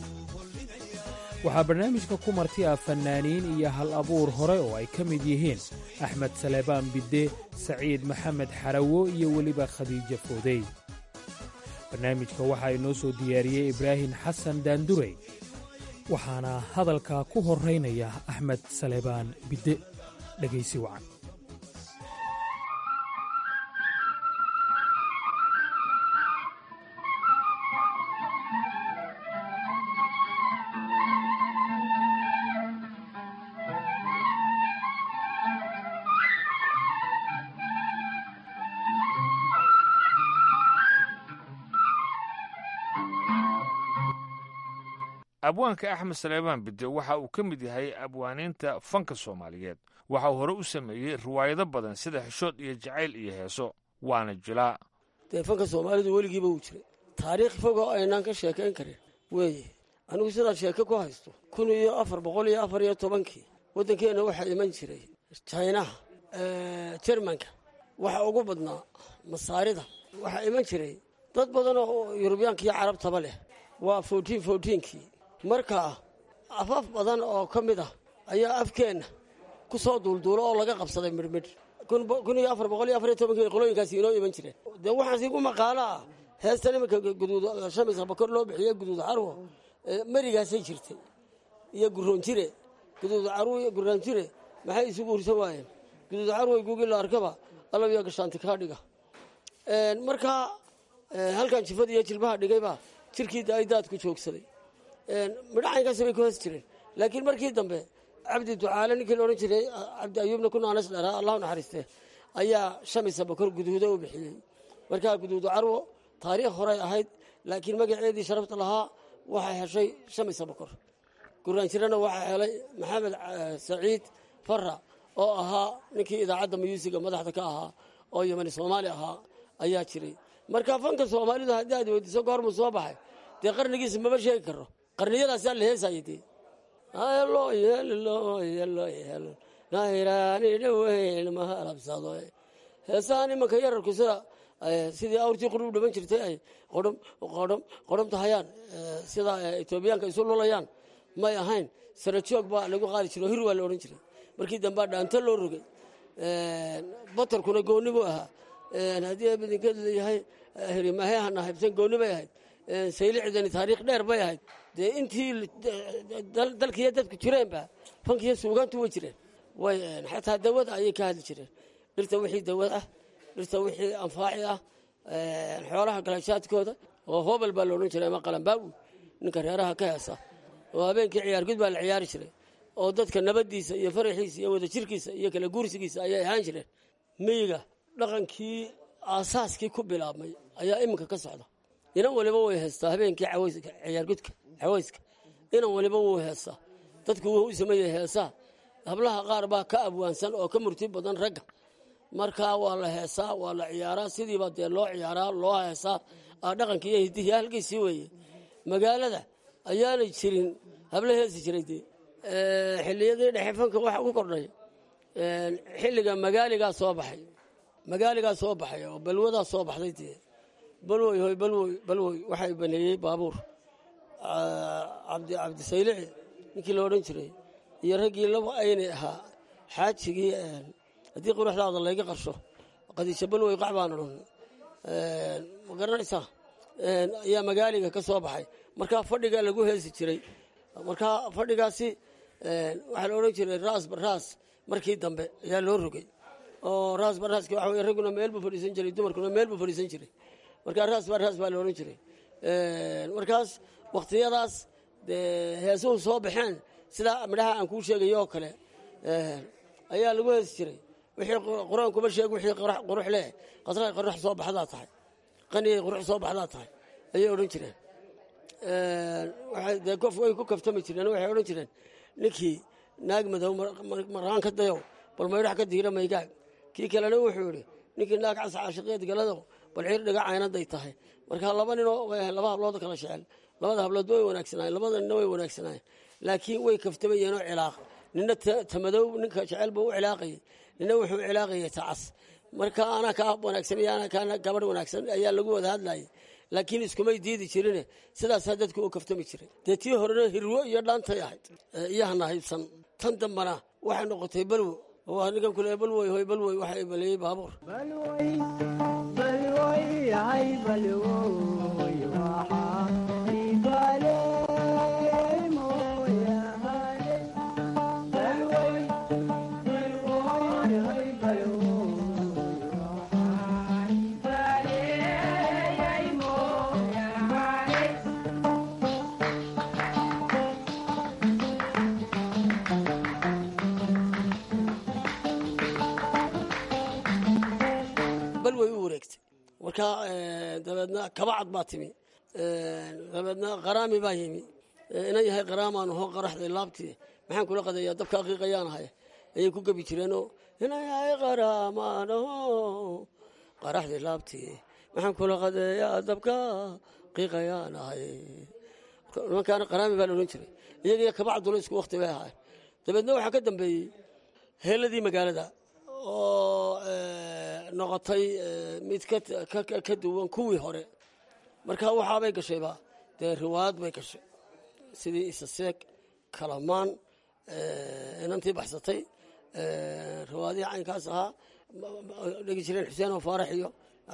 S10: waxaa barnaamijka ku marti ah fannaaniin iyo hal abuur hore oo ay ka mid yihiin axmed saleebaan bidde saciid maxamed xarawo iyo weliba khadiijo foodey barnaamijka waxaa inoo soo diyaariyey ibraahim xasan daandurey waxaana hadalka ku horraynaya axmed saleebaan bidde dhegaysi wacan
S11: abwaanka axmed saleebaan bidde waxa uu ka mid yahay abwaaniinta fanka soomaaliyeed waxa uu hore u sameeyey riwaayado badan sida xishood iyo jacayl iyo heeso waana jilaa
S12: dee fanka soomaalidu weligiiba wuu jiray taariikh fog oo aynaan ka sheekayn karin weeye anigu sidaad sheeke ku haysto kun iyo afar boqol iyo afar iyo tobankii waddankeenna waxaa iman jiray jinaha jermanka waxa ugu badnaa masaarida waxaa iman jiray dad badan oo yurubiyaanka iyo carabtaba leh waa fourtiin fourtiinkii marka afaaf badan oo ka mid ah ayaa afkeenna ku soo duulduulo oo laga qabsaday midhmidh kun iyo afar boqol iyo afar iyo tobankii qolooyinkaasi inoo iman jireen dee waxaasi ku maqaalo ah heestan iminka guduud shamis abakor loo bixiyey guduud carwo merigaasay jirtay iyo guroonjire guduud carwo iyo guroonjire maxay isugu hursan waayeen guduud carwo gugii la arkaba alabiya gashaanti kaa dhiga markaa halkan jifada iyo jilbaha dhigayba jirkii ay daadku joogsaday midhacaynkaasi bay ku hees jireen laakiin markii dambe cabdi ducaale ninkii la odhan jiray cabdi ayuubna ku naanas dheraa allahu naxariiste ayaa shamisa bakor guduudo u bixiyey markaa guduudu carwo taariikh horey ahayd laakiin magaceedii sharafta lahaa waxay heshay shamisa bakor guraanjirana waxaa helay maxamed saciid fara oo ahaa ninkii idaacadda muyuusiga madaxda ka ahaa oo yamani soomaali ahaa ayaa jiray marka fanka soomaalidu haddii aad weydiiso goormuu soo baxay dee qarnigiisa maba sheegi karo qarniyadaasaa la heesayay dee nayraani dhaweyn ma halabsado heesahan imanka yararku sida sidii awrtii qudhub dhiman jirtay ay qodhom qodhom qodhomta hayaan sida etoobiyaanka isu lulayaan may ahayn sara joog baa lagu qaadi jiro hir waa la odhan jiray markii dambea dhaanto loo rogay batarkuna gooni buu ahaa haddii abidinkeed leeyahay hirimahehana haybsan gooni bay ahayd saylicdani taariikh dheer bay ahayd dee intii dalkiiyo dadku jireenba fankiiyo suugaantu way jireen way xataa dawada ayay ka hadli jireen dhirta wixii dawad ah dhirta wixii anfaaci ah xoolaha galashaadkooda oo hobel baa la odhan jiray ama qalambaawi ninka reeraha ka heesa oo habeenkii ciyaargud baa la ciyaari jiray oo dadka nabadiisa iyo faraxiisa iyo wadajirkiisa iyo kala guursigiisa ayay ahaan jireen miyiga dhaqankii aasaaskii ku bilaabmay ayaa iminka ka socda inan waliba way heestaa habeenkii ciyaargudka cawayska inan waliba wuu heestaa dadku wuu u sameeyey heesaa hablaha qaar baa ka abwaansan oo ka murti badan ragga markaa waa la heesaa waa la ciyaaraa sidiiba dee loo ciyaaraa loo heesaa dhaqankii iyo hiddihii halkiisii weeye magaalada ayaanay jirin habla heesi jiray dee xilliyadii dhexe fanka waxa ku kordhay xilliga magaaligaa soo baxay magaaligaa soo baxay oo balwadaa soo baxday dee balwoy hoy balwoy balwoy waxay baneeyey baabuur cabdi cabdisaylici ninkii la odhan jiray iyo raggii laba aynay ahaa xaajigii haddii quruxdaada layga qarsho qadiisha balwoy qac baan odhan ma garanaysaa ayaa magaaliga ka soo baxay markaa fadhigaa lagu heesi jiray markaa fadhigaasi waxaa la odhan jiray raas baraas markii dambe ayaa loo rogay oo raas baraaski waxa wey ragguna meel buu fadhiisan jiray dumarkuna meel buu fadhiisan jiray markaa raas baraas baa la odhan jiray markaas wakhtiyadaas dee heesuhu soo baxeen sidaa midhaha aan kuu sheegayo oo kale ayaa lagu heesi jiray wixii qur-aankuma sheeg wixii qurux leh qasray qurux soo baxdaa tahay qaniyay qurux soo baxdaa tahay ayay odhan jireen dee kof way ku kaftami jireen waxay odhan jireen ninkii naag madow maraan ka dayow bal maydhax ka diira maygaag kii kalena wuxuu yidhi ninkii naag cas caashiqeed galadow bal ciir dhiga caynaday tahay marka laba ninoo laba hablood kala jecel labada hablood way wanaagsanaayeen labada nina way wanaagsanaayeen laakiin way kaftamayeenoo cilaaq nina tamadow ninka jecel buu u cilaaqayay nina wuxuu cilaaqayay tacas marka anaa kaa wanaagsan iyo anaa kaa gabadh wanaagsan ayaa lagu wada hadlayay laakiin iskumay diidi jirine sidaasaa dadku u kaftami jiray dee tii horena hirwo iyo dhaantay ahayd iyo hana haybsan tan dambana waxay noqotay balwo waa ninkan kule balwoy hoy balwoy waxay baleeyey baabuur balway u wareegtay markaa dabeedna kabacad baa timi dabeedna qaraami baa yimi inan yahay qaraamaan hoo qaraxday laabtii maxaan kula qadeeyaa dabka aqiiqayaan ahay ayay ku gebi jireenoo inan yahay qaraamaan ho qaraxday laabtii maxaan kula qadeeyaa dabka qiiqayaan ahay nimankaana qaraami baa la odhan jiray iyagiyo kabacduna isku wakti bay ahaay dabeedna waxaa ka dambeeyey heeladii magaalada oo noqotay mid ka duwan kuwii hore marka waxaabay gashayba dee riwaayad bay gashay sidii isaseeg kalamaan inantii baxsatay rawaadihii caynkaas ahaa dhegi jireen xuseen oo faarax iyo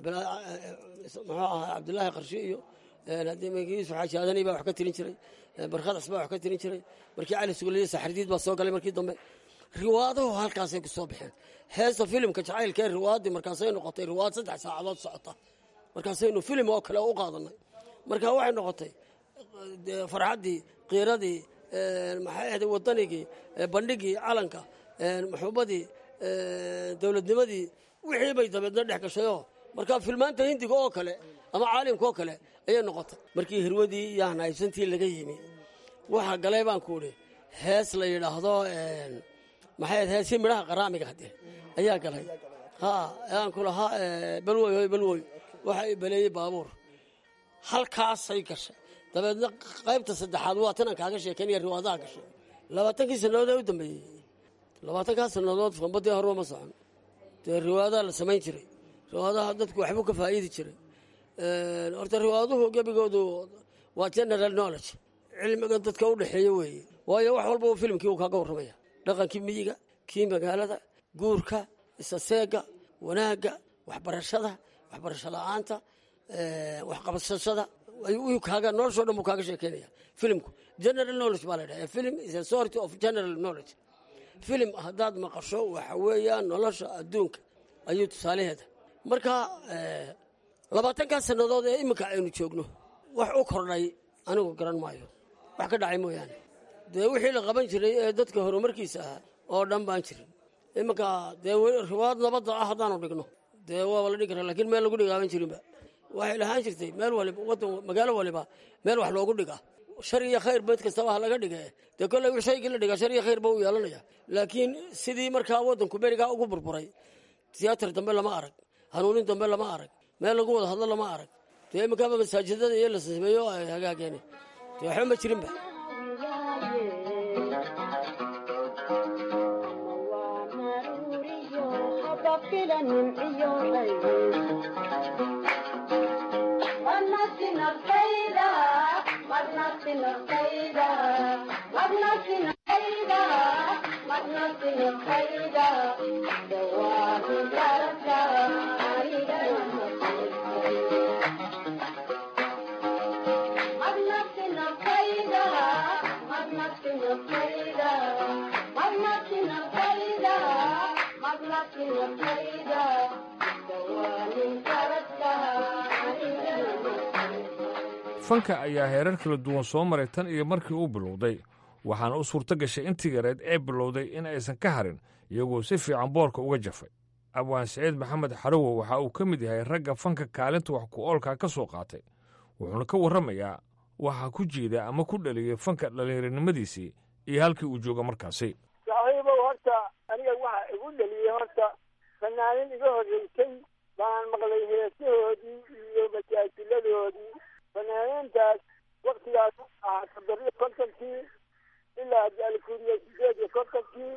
S12: muxuu ahaa cabdulaahi qarshe iyo yuusuf xaaji aadani baa wax ka tirin jiray barkhadas baa wax ka tirin jiray markii cali sugaliye saxardiid baa soo galay markii dambe riwaaduhu halkaasay ku soo baxeen heesta filimka jacaylka ee riwaadii markaasay noqotay riwaad saddex saacadood socota markaasaynu filim oo kale u qaadanay marka waxay noqotay farxaddii qiiradii maxay ahday wadanigii bandhigii calanka maxuubadii dowladnimadii wixii bay dabeedna dhex gashayoo marka filmaanta hindiga oo kale ama caalimka oo kale ayay noqotay markii hirwadii iyo hanaybsantii laga yimi waxa galay baan ku idhi hees la yidhaahdo maxay ahayd heesii midhaha qaraamiga haddee ayaa galay ha aan ku lahaa balwoy hoy balwoy waxa i baleeyey baabuur halkaasay gashay dabeedna qaybta saddexaad waa tanaan kaaga sheekeynaya riwaadaha gashay labaatankii sannadood ee u dambeeyey labaatankaa sannadood fambadii horba ma socon dee riwaadaha la samayn jiray riwaadaha dadku waxbuu ka faa'iidi jiray horta riwaaduhu gebigoodu waa general knowledge cilmigan dadka u dhexeeya weeye waayo wax walba filimkii uu kaaga warramaya dhaqankii miyiga kii magaalada guurka isaseega wanaagga waxbarashada waxbarasho la-aanta waxqabsashada kaaga noloshoo dhan buu kaaga sheekeynaya filimku general knowledge baa la dhaha film is a sort of general knowledge filim haddaad maqasho waxa weeyaan nolosha adduunka ayuu tusaalaheeda marka labaatankaa sannadood ee iminka aynu joogno wax u kordhay anigu garan maayo wax ka dhacay mooyaane dee wixii la qaban jiray ee dadka horumarkiisa ahaa oo dhan baan jirin iminka dee riwaad nabadda ah haddaanu dhigno dee waaba la dhigi kara lakiin meel lagu dhigaaban jirinba waxay lahaan jirtay meel waliba wadan magaalo waliba meel wax loogu dhiga shar iyo khayr beed kastaba ha laga dhige dee kolley shaygii la dhigaa shar iyo khayr ba u yeelanaya laakiin sidii markaa wadanku berigaa ugu burburay tiyaatar dambe lama arag hanuunin dambe lama arag meel lagu wada hadlo lama arag dee iminkaaba masaajidada iyo la sameeyo ay hagaageene dee waxba ma jirinba
S11: fanka ayaa heerar kala duwan soo maray tan iyo markii uu bilowday waxaana u suurto gashay intii yareed ee bilowday in aysan ka harin iyagoo si fiican boorka uga jafay abwaan siciid maxamed xarowo waxa uu ka mid yahay ragga fanka kaalinta wax ku oolkaa ka soo qaatay wuxuuna ka warramayaa waxaa ku jiida ama ku dhaliyey fanka dhallinyaronimadiisii iyo halkii uu jooga markaasi
S13: saaxiibow horta aniga waxa igu dhaliyey horta fanaanin iga horreysay baan maqlay heesahoodii iyo masaajiladoodii fanaaniintaas waktigaas ahaa toddobiyo kontonkii ilaa alkuuriya sideed iyo kontonkii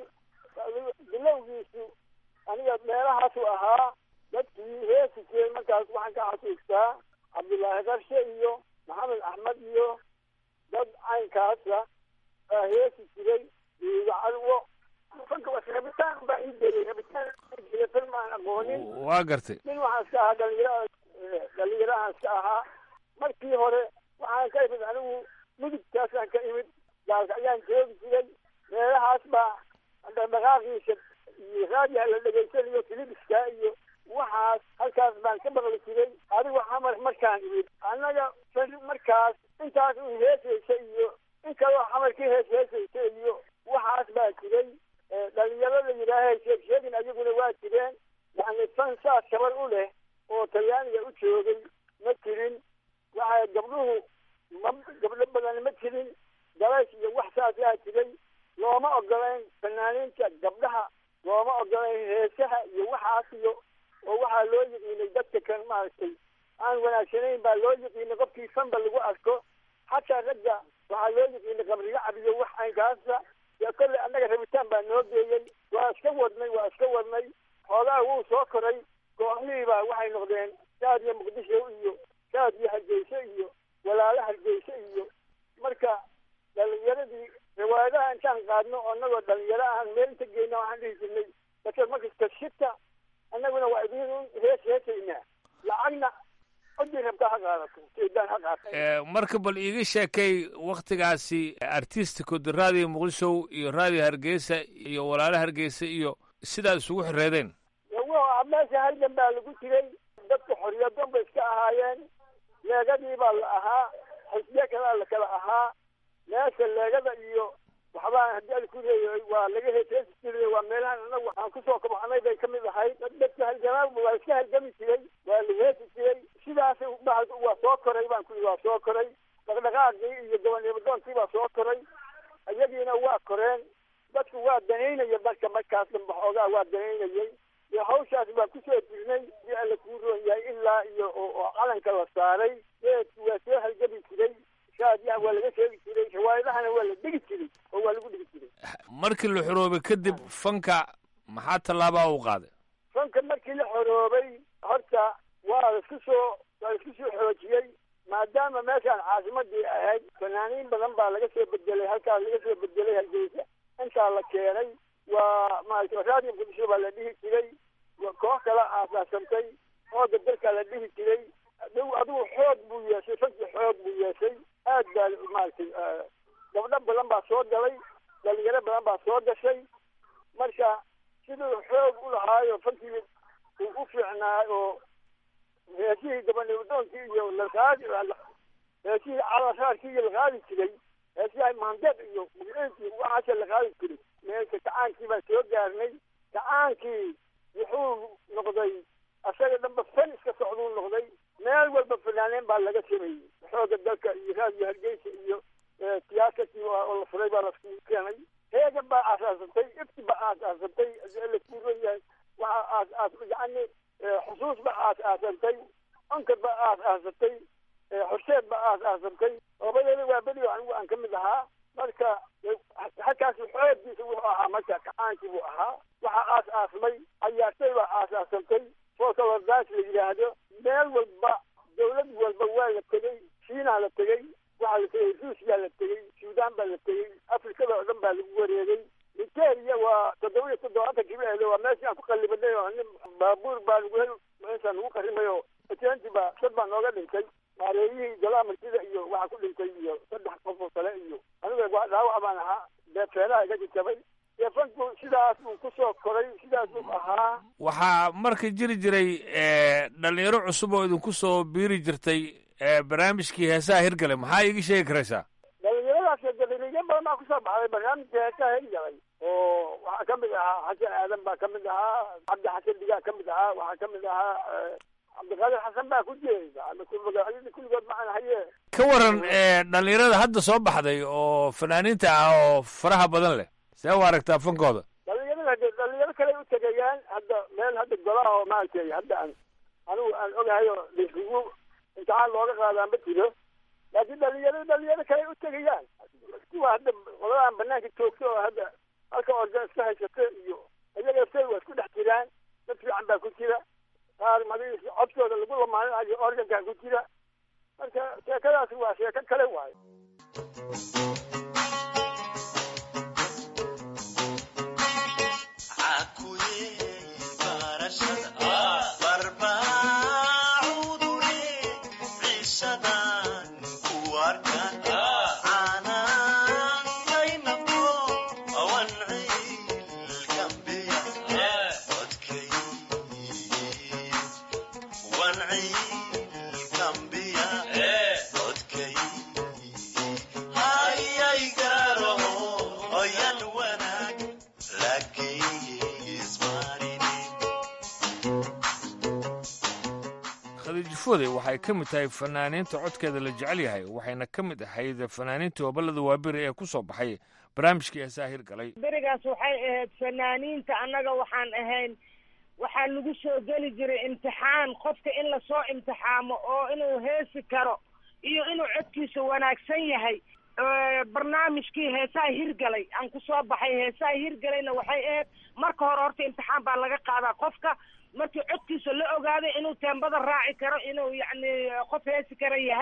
S13: bilowgiisu aniga meelahaasu ahaa dadkii heesi jiray markaas waxaan ka xasuustaa cabdullaahi qarshe iyo maxamed axmed iyo dad caynkaasa baa heesi jiray diiga cadwo fanka was rabitaan baa ii delay rabitaan jira film aan aqoonin
S11: waa gartay
S13: nin waxaan iska ahaa dhalinyaro dhalinyarahaan iska ahaa markii hore waxaan ka imid anigu mudugtaasaan ka imid gaalka ayaan joogi jiray meelahaas baa dhaqdhaqaaqiisa iyo raadiyaha la dhegaysanayo filibiska iyo waxaas halkaas baan ka maqli jiray adigu xamar markaan imid annaga markaas intaas un heesaysa iyo in kaloo xamarkii hees heesaysa iyo waxaas baa jiray dhalinyaro la yidhaaha sheeg sheegin ayaguna waa jireen yani fan saas kabar u leh oo talyaaniga u joogay ma jirin waxa gabdhuhu ma gabdho badan ma jirin dalays iyo wax saasaa jiray looma ogolayn fanaaniinta gabdhaha looma ogolayn heesaha iyo waxaas iyo oo waxaa loo yiqiinay dadka kan maaragtay aan wanaagsanayn baa loo yiqiinay qofkii fanba lagu arko xataa ragga waxaa loo yiqiinay qabriga cabiyo wax aynkaasa dee kolley annaga rabitaan baa noo geeyey waa iska wadnay waa iska wadnay xoogaha wuu soo koray kooxihii baa waxay noqdeen saad iyo muqdisho iyo saad iyo hargeyso iyo walaalo hargeyso iyo marka dhalinyaradii riwaayadii riwaayadaha intaan qaadno oo annagoo dhalinyaro ahan meel inta geyna waxaan dhihi jirnay dadka markasta shita annaguna waa idin hees heesaynaa lacagna codii rabtaa ha qaadato jeedaan ha qaata
S11: marka bal iiga sheekay waktigaasi artisticod raadiyo muqdisho iyo raadiyo hargeysa iyo walaalo hargeysa iyo sidaa isugu xireedeen
S13: wa meesha halgan baa lagu jiray dadka xoriyadon bay iska ahaayeen leegadii baa la ahaa xisbiye kalaa la kala ahaa meesha leegada iyo waxbaa haddii ad ku leeyahay waa laga heeseesi jiray waa meelahan anagu aan kusoo kabxanay bay ka mid ahayd dadka halgamaa waa iska halgami jiray waa la heesi jiray sidaas waa soo koray baan ku waa soo koray dhaqdhaqaaqii iyo gobonnimadoonkii baa soo koray iyagiina waa koreen dadku waa danaynaya dadka markaas damba xoogaa waa danaynayay iyo hawshaas baan kusoo jirnay si alla kuu roon yahay ilaa iyo oo calanka la saaray geedku waa soo halgami jiray shaadiyaha waa laga sheegi jiray riwaayadahana waa la dhigi jiray oo waa lagu dhigi jiray
S11: markii la xoroobay kadib fanka maxaa tallaabaa u qaaday
S13: fanka markii la xoroobay horta waa laisku soo waa laisku soo xoojiyey maadaama meeshaan caasimadii ahayd fanaaniin badan baa laga soo bedelay halkaas laga soo bedelay hargeysa intaa la keenay waa maarata raadiyo muqdisho baa la dhihi jiray koox kala aasaasantay xooga dalkaa la dhihi jiray adigu adigu xoog buu yeeshay fanki xoog buu yeeshay aad baa maaragtay gabdho badan baa soo galay dhalinyaro badan baa soo gashay marka siduu xoog u lahaayo fankii uu u fiicnaa oo heesihii gabanimadoonkii iyo laqaadi heesihii calaraarkii iyo laqaadi jiray heesihi maandeed iyo mugciinkii waxaasa laqaadi jiray meelka kacaankii baan soo gaarnay kacaankii wuxuu noqday asaga dhanba fan iska socduu noqday meel walba fanaaneen baa laga sameeyey xooga dalka iyo raadiyo hargeysa iyo tiyaatarkii oo la furay baa lasku keenay heegan baa aasaasantay ifti baa aasaasantay la kuuran yahay waxa aas aas yacni xusuus baa aas aasantay onkad baa aas aasantay horseed baa aas aasantay labadeeda waa beri anigu aan ka mid ahaa marka halkaas xooggiisa wuxuu ahaa marka kacaankii buu ahaa waxaa aas aasmay cayaartay baa aas aasantay folklordaas la yidhaahdo meel walba dawlad walba waa la tegey shiinaa la tegey waxaa la tegey ruusiyaa la tegey suudaan baa la tegey afrikada oo dhan baa lagu wareegay nigeria waa toddoba iyo toddobaatankii ba ahdo waa meeshii aan ku qallibanay oo nin baabuur baa lagu hel meeshaan lagu qarrimay oo atenti baa dad baa nooga dhintay maareeyihii golaha martida iyo waxaa ku dhintay iyo saddex qof oo kale iyo aniga waa dhaawac baan ahaa beefeelaha iga jajabay deefanku sidaas uu kusoo koray sidaas uu ahaa
S11: waxaa marka jiri jiray dhalinyaro cusub oo idinku soo biiri jirtay barnaamijkii heesaha hirgale maxaa iiga sheegi karaysaa
S13: dhalinyaradaas dhalinyaro badan baa kusoo baxday barnaamijka heesaha hirgalay oo waxaa ka mid ahaa xasan aadan baa ka mid ahaa cabdi xasan digaa ka mid ahaa waxaa ka mid ahaa cabdiqaadir xasan baa ku jeeda magacyadii kulligood macaan haye
S11: ka waran dhalinyarada hadda soo baxday oo fanaaniinta ah oo faraha badan leh see u aragtaa fankooda
S13: dhalinyarada hade dhalinyaro kale u tegayaan hadda meel hadda golaha oo maaragtay hadda aan anigu aan ogahay oo laisugu imtixaan looga qaadaan ma jiro laakiin dhalinyaro dhalinyaro kale u tegayaan kuwa hadda qoladan banaanka joogta oo hadda halka organ iska haysata iyo iyaga say waa isku dhex jiraan dad fiican baa ku jira qaar madi codkooda lagu lamaaninayo organkaa ku jira marka sheekadaasi waa sheeko kale waayo
S11: khadiijifode waxay ka mid tahay fanaaniinta codkeeda la jecel yahay waxayna ka mid ahayd fanaaniinta hoballada waaberi ee ku soo baxay barnaamijkii heesaha hirgalay
S14: berigaas waxay ahayd fanaaniinta annaga waxaan ahayn waxaa lagu soo geli jiray imtixaan qofka in lasoo imtixaamo oo inuu heesi karo iyo inuu codkiisa wanaagsan yahay barnaamijkii heesaha hirgalay aan kusoo baxay heesaha hirgalayna waxay ahayd marka hore horta imtixaan baa laga qaadaa qofka markii codkiisa la ogaaday inuu teembada raaci karo inuu yacni qof heesi kara yahay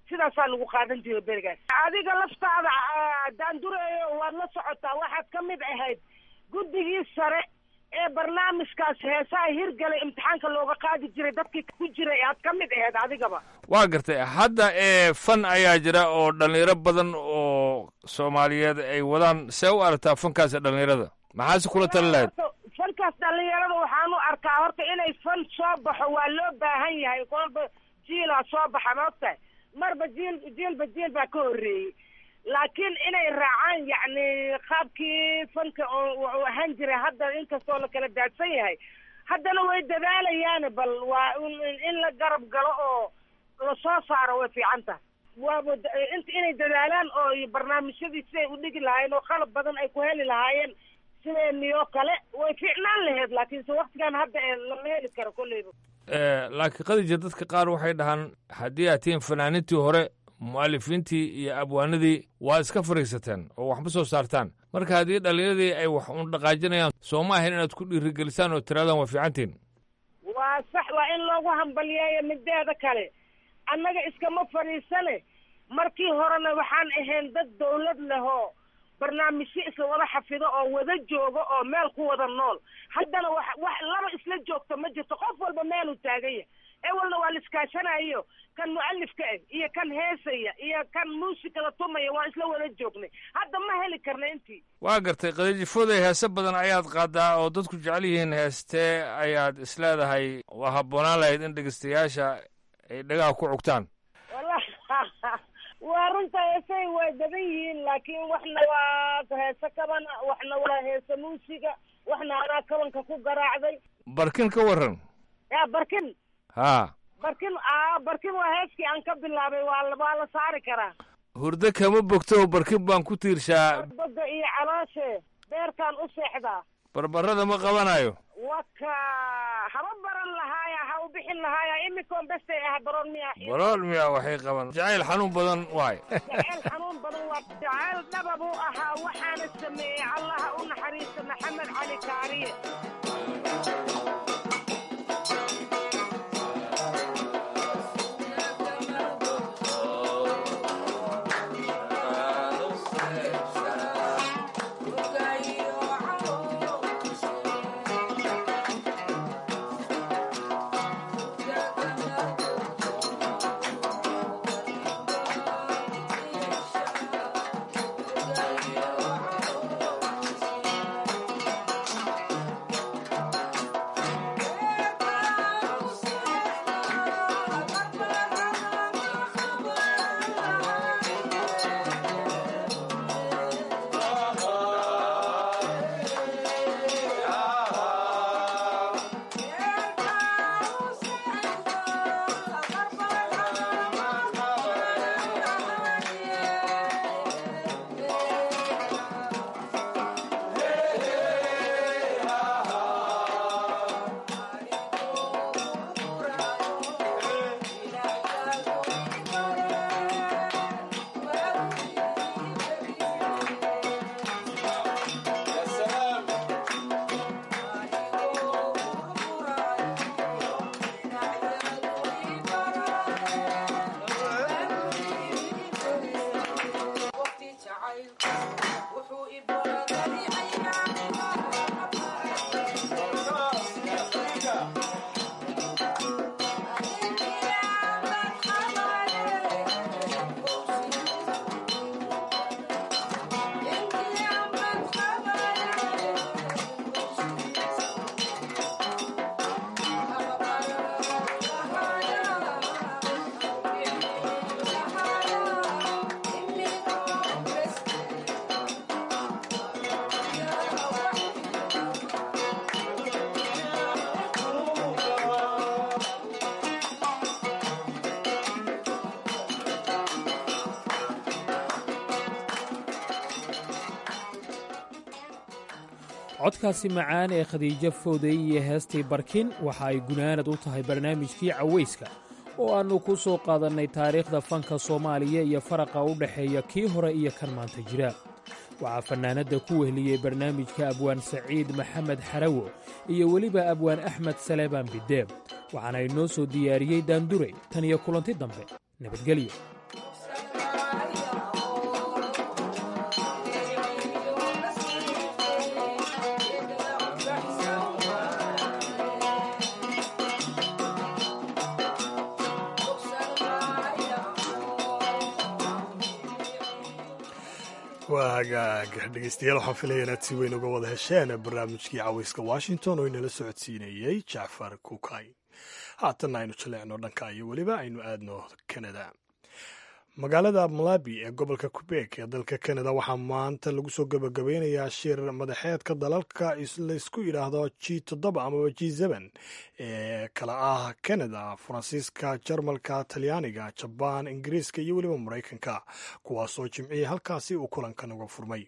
S14: sidaasaa lagu qaadan jiray berigaas adiga laftaada daandureeyo waad la socotaa waxaad ka mid ahayd guddigii sare ee barnaamijkaas heesaha hirgalay imtixaanka looga qaadi jiray dadkii ku jiray aad ka mid ahayd adigaba
S11: waa gartay hadda ee fan ayaa jira oo dhallinyaro badan oo soomaaliyeed ay wadaan see u aragtaa fankaas dhallinyarada maxaase kula tali lahayd
S14: fankaas dhallinyarada waxaan u arkaa horta inay fan soo baxo waa loo baahan yahay kolba jiilaa soo baxa ma ogtahay marba jiil jiilba jiil baa ka horreeyey laakiin inay raacaan yacni qaabkii fanka uu ahaan jiray hadda inkastoo la kala daadsan yahay haddana way dadaalayaan bal waa in la garab galo oo lasoo saaro way fiican tahay waaba int inay dadaalaan oo barnaamijyadii siday u dhigi lahaayeen oo qalab badan ay ku heli lahaayeen sideeniyoo kale way fiicnaan lahayd laakiinse waktigan hadda ee lama heli karo kolleyba
S11: laakiin qadija dadka qaar waxay dhahaan haddii aad tihiin fanaanintii hore mu'alifiintii iyo abwaanadii waa iska fariisateen oo waxma soo saartaan marka haddii dhallinyaradii ay wax un dhaqaajinayaan soo ma ahayn inaad ku dhiirigelisaan oo tiraadaan waa fiicantiin
S14: waa sax waa in loogu hambaliyeeyo mideeda kale annaga iskama fadhiisane markii horena waxaan ahayn dad dawlad leh oo barnaamijyo isla wada xafido oo wada joogo oo meel ku wada nool haddana wax wax laba isla joogto ma jirto qof walba meeluu taagan yahay ewalna waa la iskaashanayo kan mu'alifka ah iyo kan heesaya iyo kan muusikada tumaya waa isla wada joognay hadda ma heli karna intii
S11: waa gartay qadajifooday heese badan ayaad qaadaa oo dadku jecel yihiin heestee ayaad isleedahay waa habboonaan lahayd in dhegeystayaasha ay dhagaha ku cugtaan
S14: waa runta heesay way badan yihiin laakiin waxna waa heese kaban waxna waa heese muusiga waxna anaa kabanka ku garaacday
S11: barkin ka warran
S14: ya barkin
S11: haa
S14: barkin a barkin waa heeskii aan ka bilaabay waa waa la saari karaa
S11: hurdo kama bogto barkin baan ku tiirshaa
S14: boga iyo calooshe beertaan u seexdaa
S11: barbarada ma qabanayo
S14: waka haba baran lahaaya ha u bixin lahaaya imikoon bestay ah baroon miya
S11: barool miya waxay qaban jacayl xanuun badan waay
S14: jacayl xanuun badan waa jacayl dhaba buu ahaa waxaana sameeyey allaha u naxariista maxamed cali kaariye
S10: codkaasi macaan ee khadiijo fooday iyo heestii barkin waxa ay gunaanad u tahay barnaamijkii cawayska oo aannu ku soo qaadannay taariikhda fanka soomaaliya iyo faraqa u dhexeeya kii hore iyo kan maanta jira waxaa fannaanadda ku wehliyey barnaamijka abwaan saciid maxamed xarawo iyo weliba abwaan axmed saleebaan bideeb waxaana inoo soo diyaariyey daanduray tan iyo kulanti dambe nabadgelyo
S1: hagaag dhegeystayaal waxaan filaya inaad si weyn uga wada hesheen barnaamijkii caweyska washington oo inala socodsiinayey jacfar kukay haatanna aynu jaleecno dhanka iyo weliba aynu aadno kanada magaalada malabi ee gobolka quebek ee dalka kanada waxaa maanta lagu soo gabagabeynayaa shir madaxeedka dalalka laysku yidhaahdo g toddoba amaba g seben ee kala ah kanada faransiiska jarmalka talyaaniga jabaan ingiriiska iyo weliba maraykanka kuwaasoo jimcihii halkaasi uu kulankan uga furmay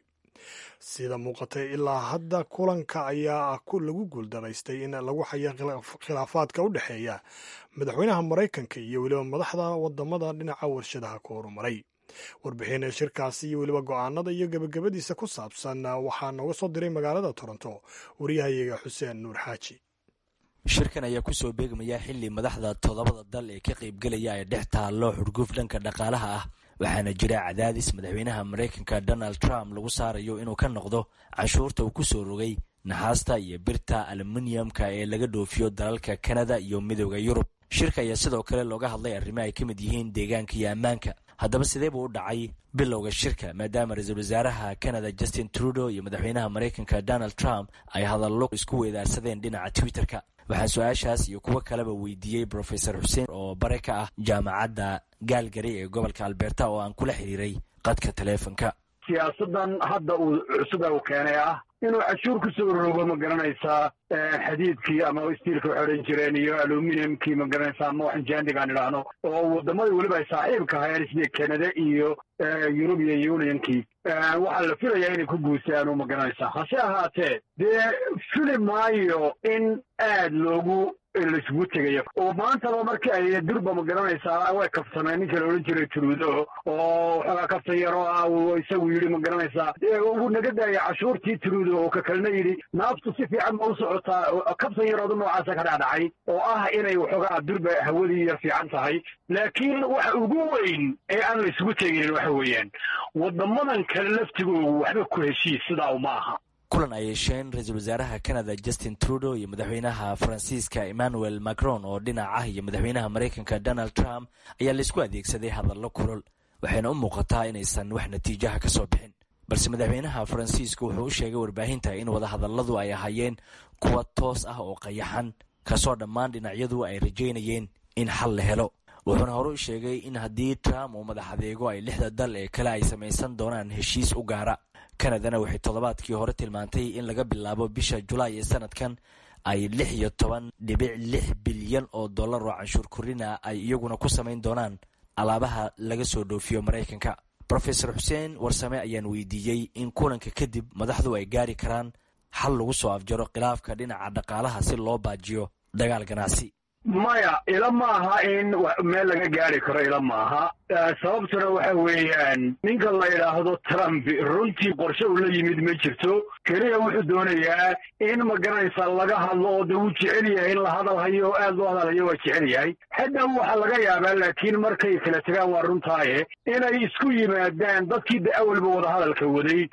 S1: sida muuqatay ilaa hadda kulanka ayaa lagu guuldaraystay in lagu xayo khilaafaadka u dhexeeya madaxweynaha maraykanka iyo weliba madaxda wadamada dhinaca warshadaha ku horumaray warbixin shirkaasi iyo weliba go-aanada iyo gebagabadiisa ku saabsan waxaa nooga soo diray magaalada toronto wariyahayaga xuseen nuur xaaji
S15: shirkan ayaa kusoo beegmaya xili madaxda toddobada dal ee ka qaybgelaya ay dhex taallo xurguf dhanka dhaqaalaha ah waxaana jira cadaadis madaxweynaha maraykanka donald trump lagu saarayo inuu ka noqdo canshuurta uu kusoo rogay naxaasta iyo birta aluminiumka ee laga dhoofiyo dalalka kanada iyo midooda yurub shirka ayaa sidoo kale looga hadlay arrimo ay ka mid yihiin deegaanka iyo ammaanka haddaba sidee buu u dhacay bilowga shirka maadaama ra-iisul wasaaraha canada justin trudeau iyo madaxweynaha maraykanka donald trump ay hadallo isku weedaarsadeen dhinaca twitterka waxaan su-aashaas iyo kuwo kaleba weydiiyey brofesor xuseen oo bare ka ah jaamacadda gaalgari ee gobolka alberta oo aan kula xiriiray qadka taleefonka
S16: siyaasadan hadda uu cusuba uu keenay ah inuu cashuur kusoo rogo ma garanaysaa xadiidkii ama stiilka waxay odhan jireen iyo aluminiumkii ma garanaysaa ama waxan jaandigaan idhaahno oo waddamadii weliba ay saaxiibka hayeen sida canada iyo european unionkii waxaa la filayaa inay ku guusaano ma garanaysaa hase ahaatee dee fili maayo in aad loogu laisugu tegayo oo maantaba markii ay durba ma garanaysaa way kaftameen ninka la odhan jiray trudo oo waxoogaa kaftan yaroo ah uu isagu yidhi ma garanaysaa uu naga daaya cashuurtii trudo oo ka kalena yidhi naaftu si fiican ma u socotaa kaftan yarooda noocaasa ka dhacdhacay oo ah inay waxoogaa durba hawadii yar fiican tahay laakiin waxa ugu weyn ee aan la isugu teginin waxa weeyaan wadamadan kale laftigoogu waxba ku heshiis sidaa uma aha
S15: kulan ay yeesheen ra-iisul wasaaraha canada justin trudeau iyo madaxweynaha faransiiska emmanuel macron oo dhinac ah iyo madaxweynaha maraykanka donald trump ayaa laisku adeegsaday hadallo kulol waxayna u muuqataa inaysan wax natiijaha ka soo bixin balse madaxweynaha faransiisku wuxuu u sheegay warbaahinta in wadahadalladu ay ahaayeen kuwa toos ah oo qayaxan kasoo dhammaan dhinacyadu ay rajaynayeen in xal la helo wuxuuna hore u sheegay in haddii trump uu madax adeego ay lixda dal ee kale ay samaysan doonaan heshiis u gaara kanadana waxay toddobaadkii hore tilmaantay in laga bilaabo bisha julaay ee sanadkan ay lix iyo toban dhibic lix bilyan oo dollar oo canshuur korina ay iyaguna ku samayn doonaan alaabaha laga soo dhoofiyo maraykanka rofesor xuseen warsame ayaan weydiiyey in kulanka kadib madaxdu ay gaari karaan xal lagu soo afjaro khilaafka dhinaca dhaqaalaha si loo baajiyo dagaal ganacsi
S16: maya ila maaha in meel laga gaari karo ila maaha sababtuna waxa weeyaan ninka la yidhaahdo trump runtii qorshe uu la yimid ma jirto keliya wuxuu doonayaa in ma garanaysaa laga hadlo oo de wuu jecel yahay in la hadal hayo oo aad loo hadal hayo waa jecel yahay hadda waxaa laga yaabaa laakiin markay kala tegaan waa runtaaye inay isku yimaadaan dadkii de awalba wada hadalka waday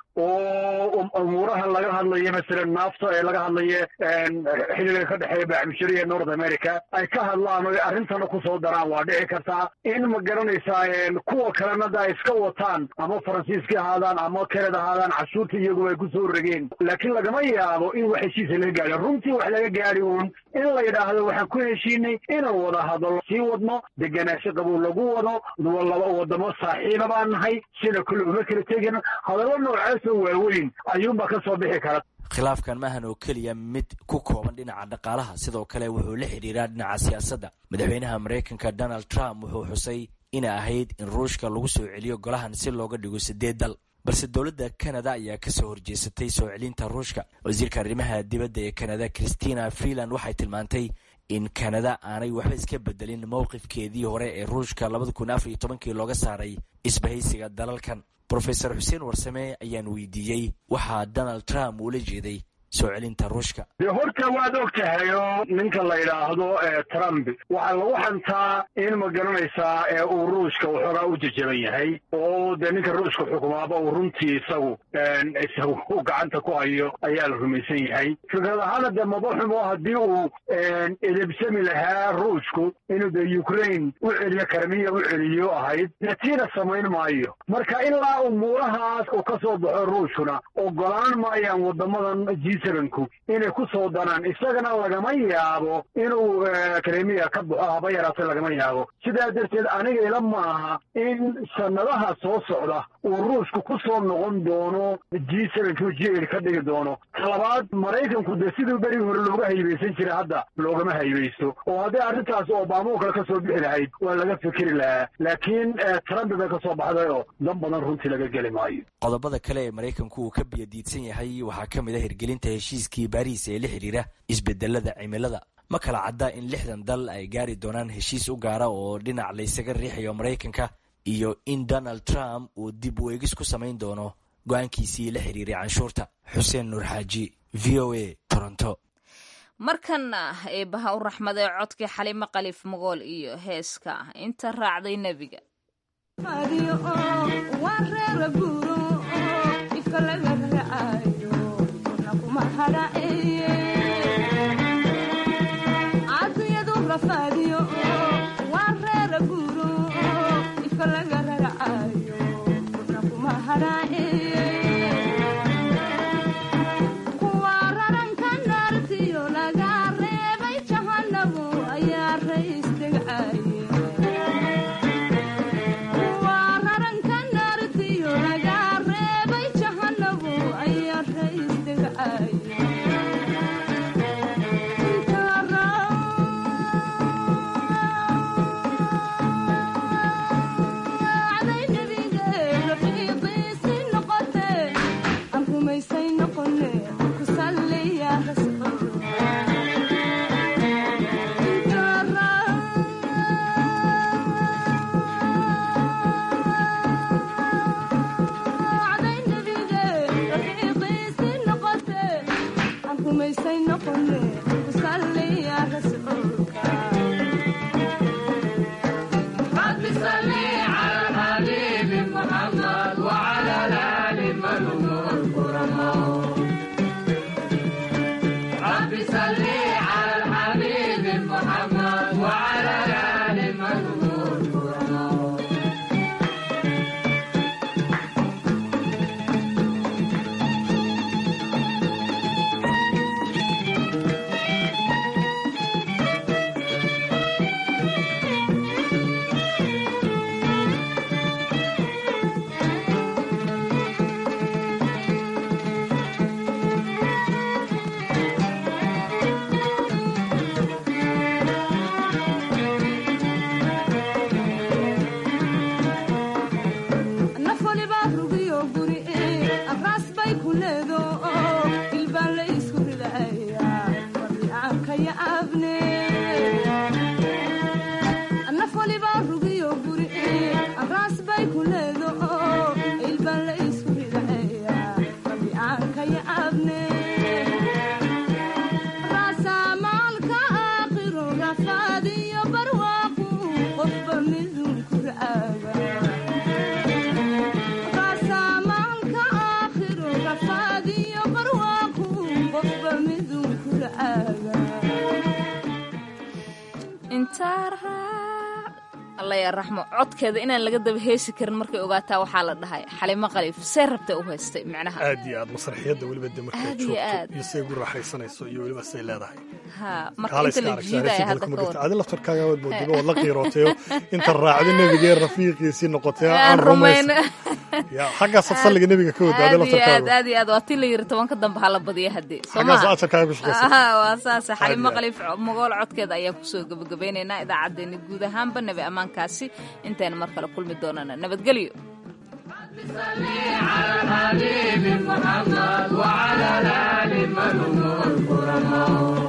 S16: oo umuuraha laga hadlayo masalan naafta ee laga hadlayo xiliga ka dhexeeya baaxmushari ee north america ay ka hadlaan oo arrintana kusoo daraan waa dhici kartaa in ma garanaysaa kuwa kalena da ay iska wataan ama faransiiska ahaadaan ama canada ahaadaan cashuurta iyaguba ay kusoo rogeen laakiin lagama yaabo in wax heshiisa laga gaadho runtii wax laga gaadhi uun in la yidhaahdo waxaan ku heshiinay inaan wada hadallo sii wadno deganaansho qabow lagu wado laba wadamo saaxiiba baan nahay sida kule uma kala tegin hadallo noocaasoo waaweyn ayuunbaa ka soo bixi kara
S15: khilaafkan maahan oo keliya mid ku kooban dhinaca dhaqaalaha sidoo kale wuxuu la xidhiiraa dhinaca siyaasadda madaxweynaha maraykanka donald trump wuxuu xusay inay ahayd in ruushka lagu soo celiyo golahan si looga dhigo sideed dal balse dowladda kanada ayaa kasoo horjeesatay soo celinta ruushka wasiirka arrimaha dibadda ee kanada christina freeland waxay tilmaantay in kanada aanay waxba iska bedelin mowqifkeedii hore ee ruushka labada kun afar iyo tobankii looga saaray isbahaysiga dalalkan rofesor xuseen warsame ayaan weydiiyey waxaa donald trump uula jeeday soo celinta ruushka
S16: dee horta waad og tahay oo ninka la yidhaahdo trump waxaa lagu xantaa in ma garanaysaa uu ruushka waxoogaa u jajaban yahay oo dee ninka ruushka xukumaaba uu runtii isagu isagu u gacanta ku hayo ayaa la rumaysan yahay fikrad ahaana dee madaxumo haddii uu edebsami lahaa ruushku inuu dee ukraine u celiyo karmiya u celiyo ahayd dee tiina samayn maayo marka ilaa umuurahaas uu ka soo baxo ruushkuna ogolaan maayaan wadamadan g sevenku inay ku soo danaan isagana lagama yaabo inuu kremiya ka baxo haba yaraatay lagama yaabo sidaa darteed aniga ila maaha in sanadaha soo socda uu ruushku ku soo noqon doono g sevenku g eight ka dhigi doono talabaad maraykanku dee siduu berigi hore looga haybaysan jiray hadda loogama haybaysto oo haddii arrintaas obama oo kale ka soo bixi lahayd waa laga fikeri lahaa laakiin trump bay ka soo baxday oo dan badan runtii laga geli maayo
S15: qodobada kale ee maraykanku uu ka biyadiidsan yahay waxaa ka mid a hirgelinta heshiiskii baariis ee la xidhiira isbedelada cimilada ma kala cadda in lixdan dal ay gaari doonaan heshiis u gaara oo dhinac laysaga riixayo maraykanka iyo in donald trump uu dib u eegis ku samayn doono go-aankiisii la xiriiray canshuurta xuseen nuur xaaji v o a toronto
S3: markanna eebaha u raxmaday codkii xalimo khaliif magool iyo heeska inta raacday nebiga raxmo codkeeda inaan laga daba heesi karin markay ogaataa waxaa la dhahay xalimo khaliif see rabtay u haystay micnaha
S1: aad iyo aad masraxiyadda weliba de markay
S3: Aad iyo aad.
S1: joogto iyo say ugu raaxaysanayso iyo weliba say leedahay
S3: ha marka
S1: Kaala
S3: inta
S1: iska
S3: la
S1: arag,
S3: jiidaya
S1: saaraysa
S3: hadda
S1: dalka
S3: ka
S1: marka
S3: war
S1: adi laftarkaaga waad moodiba waad la qiirootayo inta raacdi nebigee rafiiqiisii noqotay
S3: aan
S1: aan rumays
S3: rumayno
S1: ya xaggaasaad salliga nebiga ka wada adi
S3: aad iyo aad
S1: laftarkaaga
S3: aad iyo aad waa ti la yiri tobanka dambe hala badiya haddii soo
S1: xaggaas
S3: maha
S1: ajarkaaga ku shaqaysa
S3: aha waa saas
S1: Aad
S3: xalimo
S1: iyo aad.
S3: khaliif mogool codkeeda ayaan kusoo gebagabeynaynaa idaacaddeenna guud ahaanba nabi ammaankaasi intayna mar kale kulmi doonana nabadgelyo
S17: حبيبي محمد وعلى الآل من هم الكرماء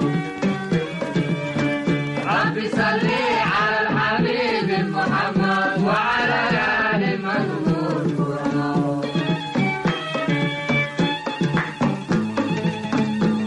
S17: رب صل على الحبيب محمد وعلى الآل من هم الكرماء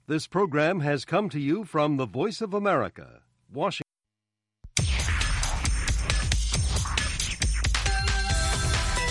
S18: This program has come to you from the Voice of America, Washington.